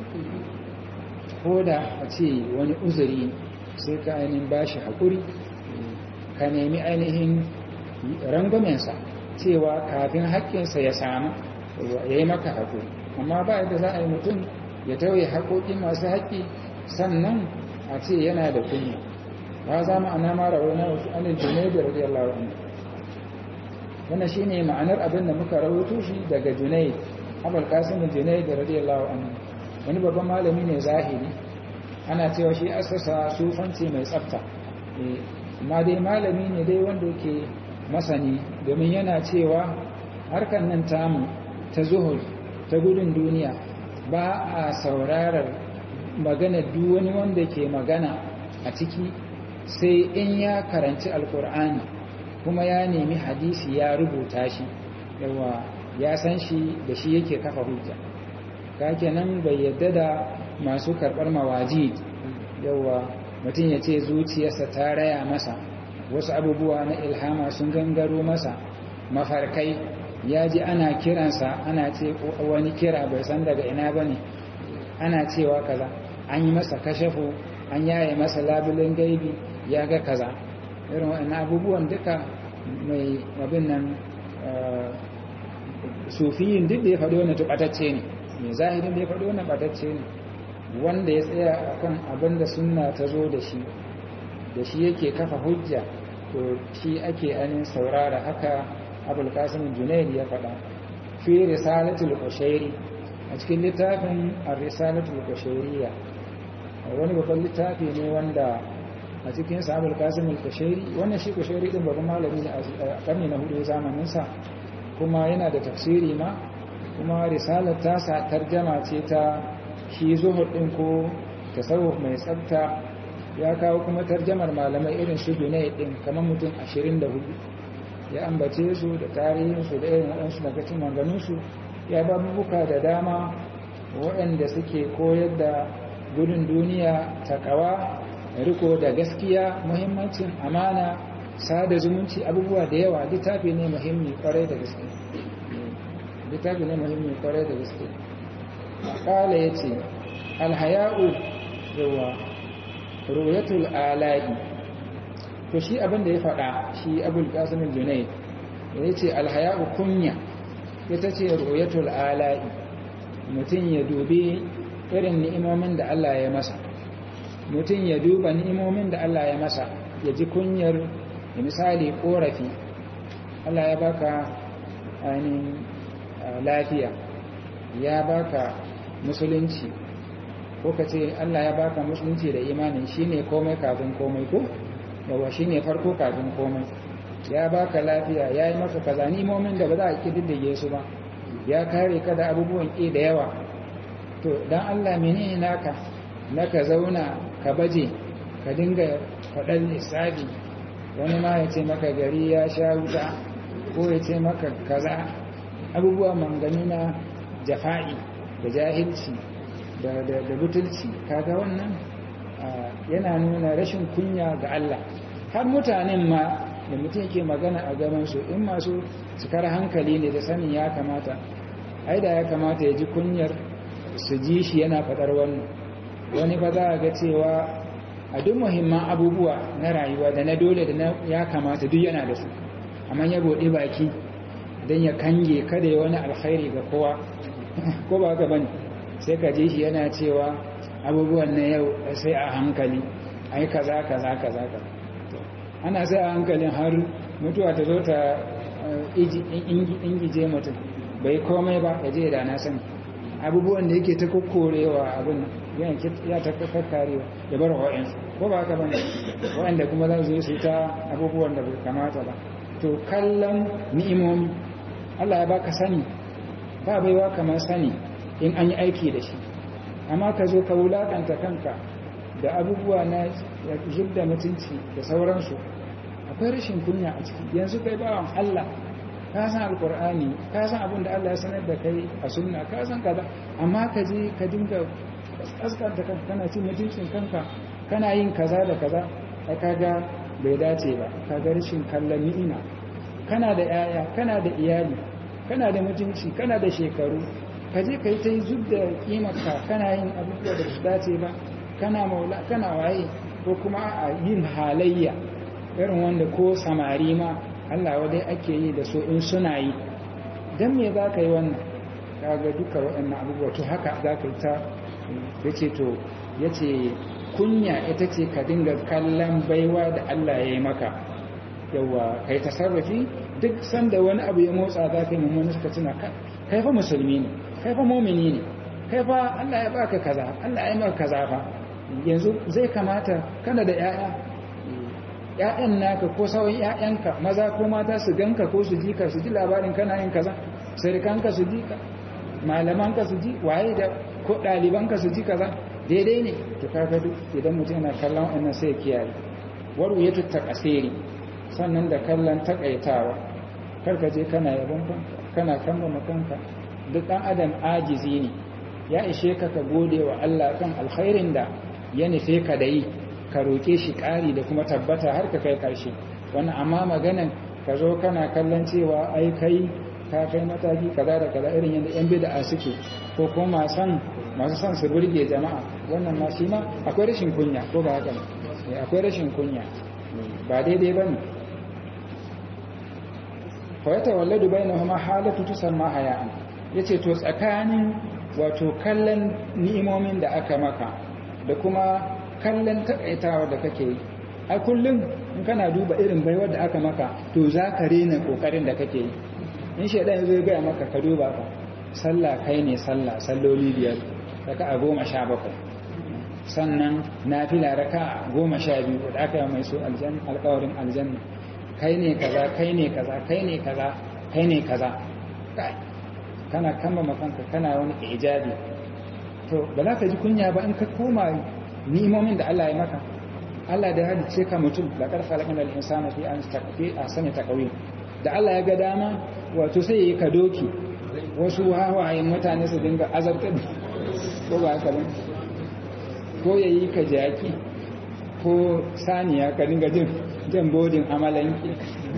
ko da a ce wani uzuri sai ka ainihin ba shi haƙuri ka nemi ainihin rangwamensa cewa kafin haƙƙinsa ya samu ya yi maka haƙuri amma ba yadda za a yi mutum ya tauye haƙoƙin masu haƙƙi sannan a ce yana da kunya ba za mu ana mara wani wasu anil junaidu radiyallahu anhu wannan shine ma'anar abin da muka rawaito shi daga junaid abul qasim junaid radiyallahu anhu wani babban malami ne zahiri ana cewa shi asasa sufanci mai tsafta amma dai malami ne dai wanda yake masani domin yana cewa harkar nan tamu ta zuhur ta gudun duniya ba a saurarar magana duk wani wanda ke magana a ciki sai in ya karanci alkur'ani kuma ya nemi hadisi ya rubuta shi yawa ya san shi da shi yake kafa hujja kake nan bai yadda da masu karɓar mawaji yawa mutum ya ce zuciyarsa ta raya masa wasu abubuwa na ilhama sun gangaro masa mafarkai ya ji ana kiransa ana ce wani kira bai san daga ina ba ne ana cewa kaza an yi masa kashafu an yaye masa labulin gaibi ya ga kaza irin waɗannan abubuwan duka mai abin nan sufiyin duk da ya faɗi wani tuɓatacce ne mai zahirin da ya faɗi wani ɓatacce ne wanda ya tsaya a kan abin da suna ta zo da shi da shi yake kafa hujja to shi ake anin saurara haka abul qasim junayd ya faɗa fi risalatul qushairi a cikin littafin ar-risalatul qushairiyya wani babban littafi ne wanda a cikin sahabul kasim al-kushairi wannan shi kushairi din babban malami ne a karni na hudu zamanin sa kuma yana da tafsiri ma kuma risalar tasa tarjama ce ta shi zuhud din ko tasawuf mai tsafta ya kawo kuma tarjamar malamai irin su Dunay din kamar mutum 24 ya ambace su da tarihinsu da irin waɗansu daga cikin manganunsu ya babubuka da dama waɗanda suke koyar da gudun duniya takawa riko da gaskiya muhimmancin amana sada zumunci abubuwa da yawa littafi ne muhimmi kwarai da gaske littafi ne muhimmi kwarai da gaske kala ya ce alhaya'u yawa ruyatul ala'i to shi abinda ya faɗa shi abul qasim junayd ya ce alhaya'u kunya ita ce ruyatul ala'i mutum ya dubi irin ni'imomin da Allah ya masa mutum ya duba ni'imomin da Allah ya masa ya ji kunyar misali korafi Allah ya baka ainihin lafiya ya baka musulunci ko ka ce Allah ya baka musulunci da imanin shine komai kafin komai ko yawa shine farko kafin komai ya baka lafiya ya yi maka kaza ni'imomin da ba za a kididdige su ba ya kare ka da abubuwan ƙi da yawa to dan Allah menene naka naka zauna ka baje ka dinga faɗan lissafi wani ma ya ce maka gari ya sha wuta ko ya ce maka kaza abubuwa mangani na jafa'i da jahilci da butulci kaga wannan yana nuna rashin kunya ga Allah har mutanen ma da mutum ke magana a gabansu in masu cikar hankali ne da sanin ya kamata ai da ya kamata ya ji kunyar su ji shi yana faɗar wannan wani ba za a ga cewa a duk muhimman abubuwa na rayuwa da na dole da na ya kamata duk yana da su amma ya buɗe baki don ya kange kada ya wani alkhairi ga kowa ko ba ka bane sai ka ji shi yana cewa abubuwan na yau sai a hankali ai kaza kaza kaza kaza ana sai a hankalin har mutuwa ta zo ta ingije mutum bai komai ba ya je da na sani abubuwan da yake ta kokorewa abin ya ta kakkarewa ya bar wa'insu ko ba haka bane wa'anda kuma za su su ta abubuwan da bai kamata ba to kallon ni'imomi Allah ya baka sani ba baiwa kamar sani in an yi aiki da shi amma ka zo ka wulakanta kanka da abubuwa na zubda mutunci da sauransu akwai rashin kunya a ciki yanzu kai bawan Allah ka san alkur'ani ka san abin da Allah ya sanar da kai a sunna ka san kaza amma ka je ka dinga kaskanta kanka kana cin mutuncin kanka kana yin kaza da kaza ka kaga bai dace ba kaga rashin kallon ni'ima kana da yaya kana da iyali kana da mutunci kana da shekaru ka je ka yi ta yi zub da kimarka kana yin abubuwa da su dace ba kana maula kana waye ko kuma a yin halayya irin wanda ko samari ma Allah wadai ake yi da su in suna yi don me za ka yi wannan kaga duka waɗannan abubuwa to haka za ka yi ta ya ce to ya ce kunya ita ce ka dinga kallon baiwa da Allah ya yi maka yawa kai tasarrufi duk sanda wani abu ya motsa za ka yi mummuni suka tuna kai fa musulmi ne kai fa momini ne kai fa Allah ya baka kaza Allah ya yi maka kaza fa yanzu zai kamata kana da 'ya'ya ‘ya'yan naka ko sauran ‘ya'yanka maza ko mata su ganka ko su ji ka su ji labarin kana yin kaza sirikanka su ji ka malamanka su ji waye da ko ɗalibanka su ji kaza daidai ne to kaga duk idan mutum yana kallon wannan sai kiyaye waru ya tutta kasiri sannan da kallon takaitawa karka je kana yabon kanka kana kamba kanka duk ɗan adam ajizi ne ya ishe ka ka gode wa Allah kan alkhairin da ya nufe ka da yi ka roƙe shi ƙari da kuma tabbata har ka kai ƙarshe wannan amma maganan ka zo kana kallon cewa ai kai ka kai mataki kaza da kaza irin yadda yan bid'a suke ko kuma san masu son su burge jama'a wannan ma shi ma akwai rashin kunya ko ba haka ne akwai rashin kunya ba daidai bane fa yatawalladu bainahuma halatu tusamma haya'an yace to tsakanin wato kallon ni'imomin da aka maka da kuma kallon takaitawa da kake yi a kullum in kana duba irin baiwar da aka maka to za ka rena kokarin da kake yi in shaidan ya zo ya gaya maka ka duba ka sallah kai ne sallah salloli biyar daga a goma sha bakwai sannan nafila raka goma sha biyu da aka yi mai su alkawarin aljanna kai ne kaza kai ne kaza kai ne kaza kai ne kaza kana kamba makanka kana wani ijabi to ba za ka ji kunya ba in ka koma ni'imomin da Allah ya maka Allah da halice ka mutum da karfa lakan da insana fi an takfi a sanya takawi da Allah ya ga dama wato sai ya yi ka doki wasu hawayen mutane su dinga azabtar ko ba haka ba ko ya yi ka jaki ko saniya ka dinga jin jan bodin amalanki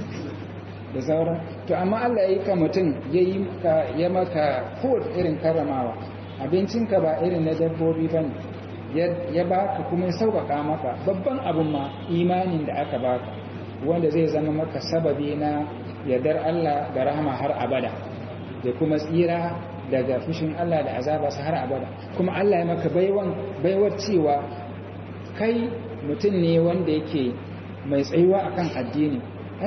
da sauran to amma Allah ya yi ka mutum ya yi ya maka ko irin karramawa abincinka ba irin na dabbobi ba ne ya baka kuma ya sauƙaƙa maka babban abin ma imanin da aka baka wanda zai zama maka sababi na yardar Allah da rahama har abada da kuma tsira daga fushin Allah da azaba su har abada kuma Allah ya maka baiwan baiwar cewa kai mutum ne wanda yake mai tsayuwa akan addini ai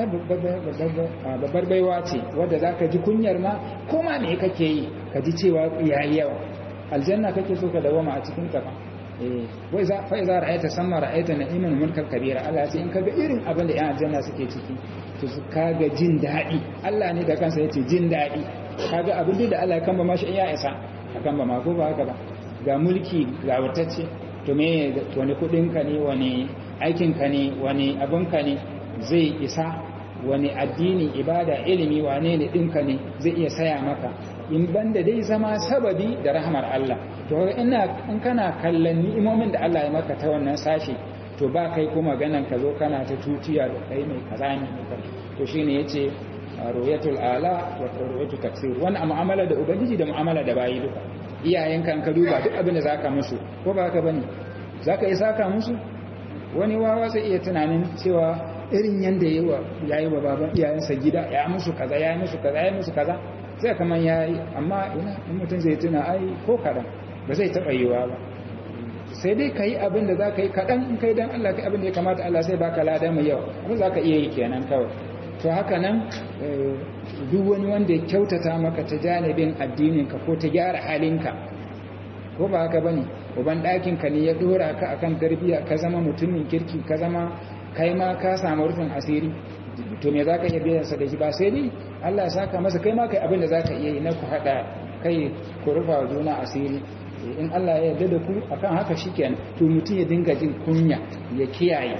babbar baiwa ce wadda zaka ji kunyar ma kuma me kake yi ka ji cewa yayi yawa aljanna kake so ka dawama a cikin ta fa wai za fa iza ra'aita samma ra'aita na'iman mulkal kabira Allah ya ce in kaga irin abin da yan aljanna suke ciki to su kaga jin daɗi Allah ne da kansa yace jin daɗi kaga abin da Allah ya kamba mashi ya isa akan ba ma ko ba haka ba ga mulki ga wutacce to me wani kudin ka ne wani aikin ka ne wani abin ka ne zai isa wani addini ibada ilimi wane ne ɗinka ne zai iya saya maka in banda dai zama sababi da rahmar Allah to ina in kana kallon ni'imomin da Allah ya maka ta wannan sashi to ba kai kuma ganan ka zo kana ta tutiya da kai mai kaza ne to shine yace ruyatul ala wa ruyatul taksir wannan mu'amala da ubangiji da mu'amala da bayi duka iyayenka ka duba duk abin da zaka musu ko ba haka bane zaka yi saka musu wani wawa sai iya tunanin cewa irin yanda ya yi wa baban iyayensa gida ya musu kaza ya yi musu kaza ya yi musu kaza sai kaman ya yi amma ina in mutum zai tuna ai ko kaɗan ba zai taɓa yiwa ba sai dai ka yi abin da za ka yi kaɗan in kai don Allah ka abin da ya kamata Allah sai baka lada mai yawa abin za ka iya yi kenan kawai to haka nan duk wani wanda ya kyautata maka ta janibin addininka ko ta gyara halinka ko ba haka bane uban ɗakinka ne ya dora ka akan tarbiyya ka zama mutumin kirki ka zama kai ma ka samu rufin asiri to me zaka iya biyan sa da shi ba sai dai Allah ya saka masa kai ma kai abin da zaka iya yi na ku hada kai ku rufa juna asiri in Allah ya yarda da ku akan haka shikenan to mutum ya dinga jin kunya ya kiyaye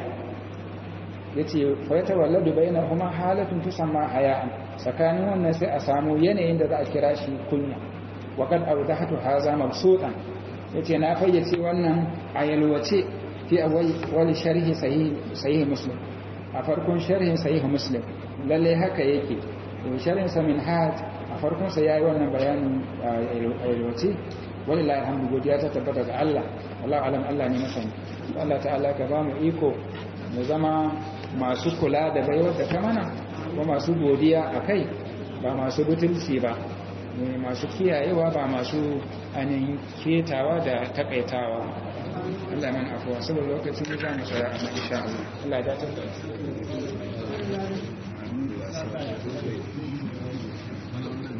yace fa yatawalladu bainahuma halatun tusamma haya'an tsakanin wannan sai a samu yanayin da za a kira shi kunya wa kad awdahatu hadha mabsutan yace na fayyace wannan a yalwace fi awwal sharhi sahih sahih muslim a farkon sharhin sahih muslim lalle haka yake sharhin sa min haj a farkon sa yayi wannan bayanin yalwace wallahi alhamdu godiya ta tabbata ga Allah wallahi alam Allah ne masani Allah ta'ala ka ba mu iko mu zama masu kula da baiwar da ta mana ko masu godiya akai ba masu butulci ba masu kiyayewa ba masu anin ketawa da takaitawa Allah man afuwa saboda lokaci ne za mu tsaya a insha Allah Allah ya dace da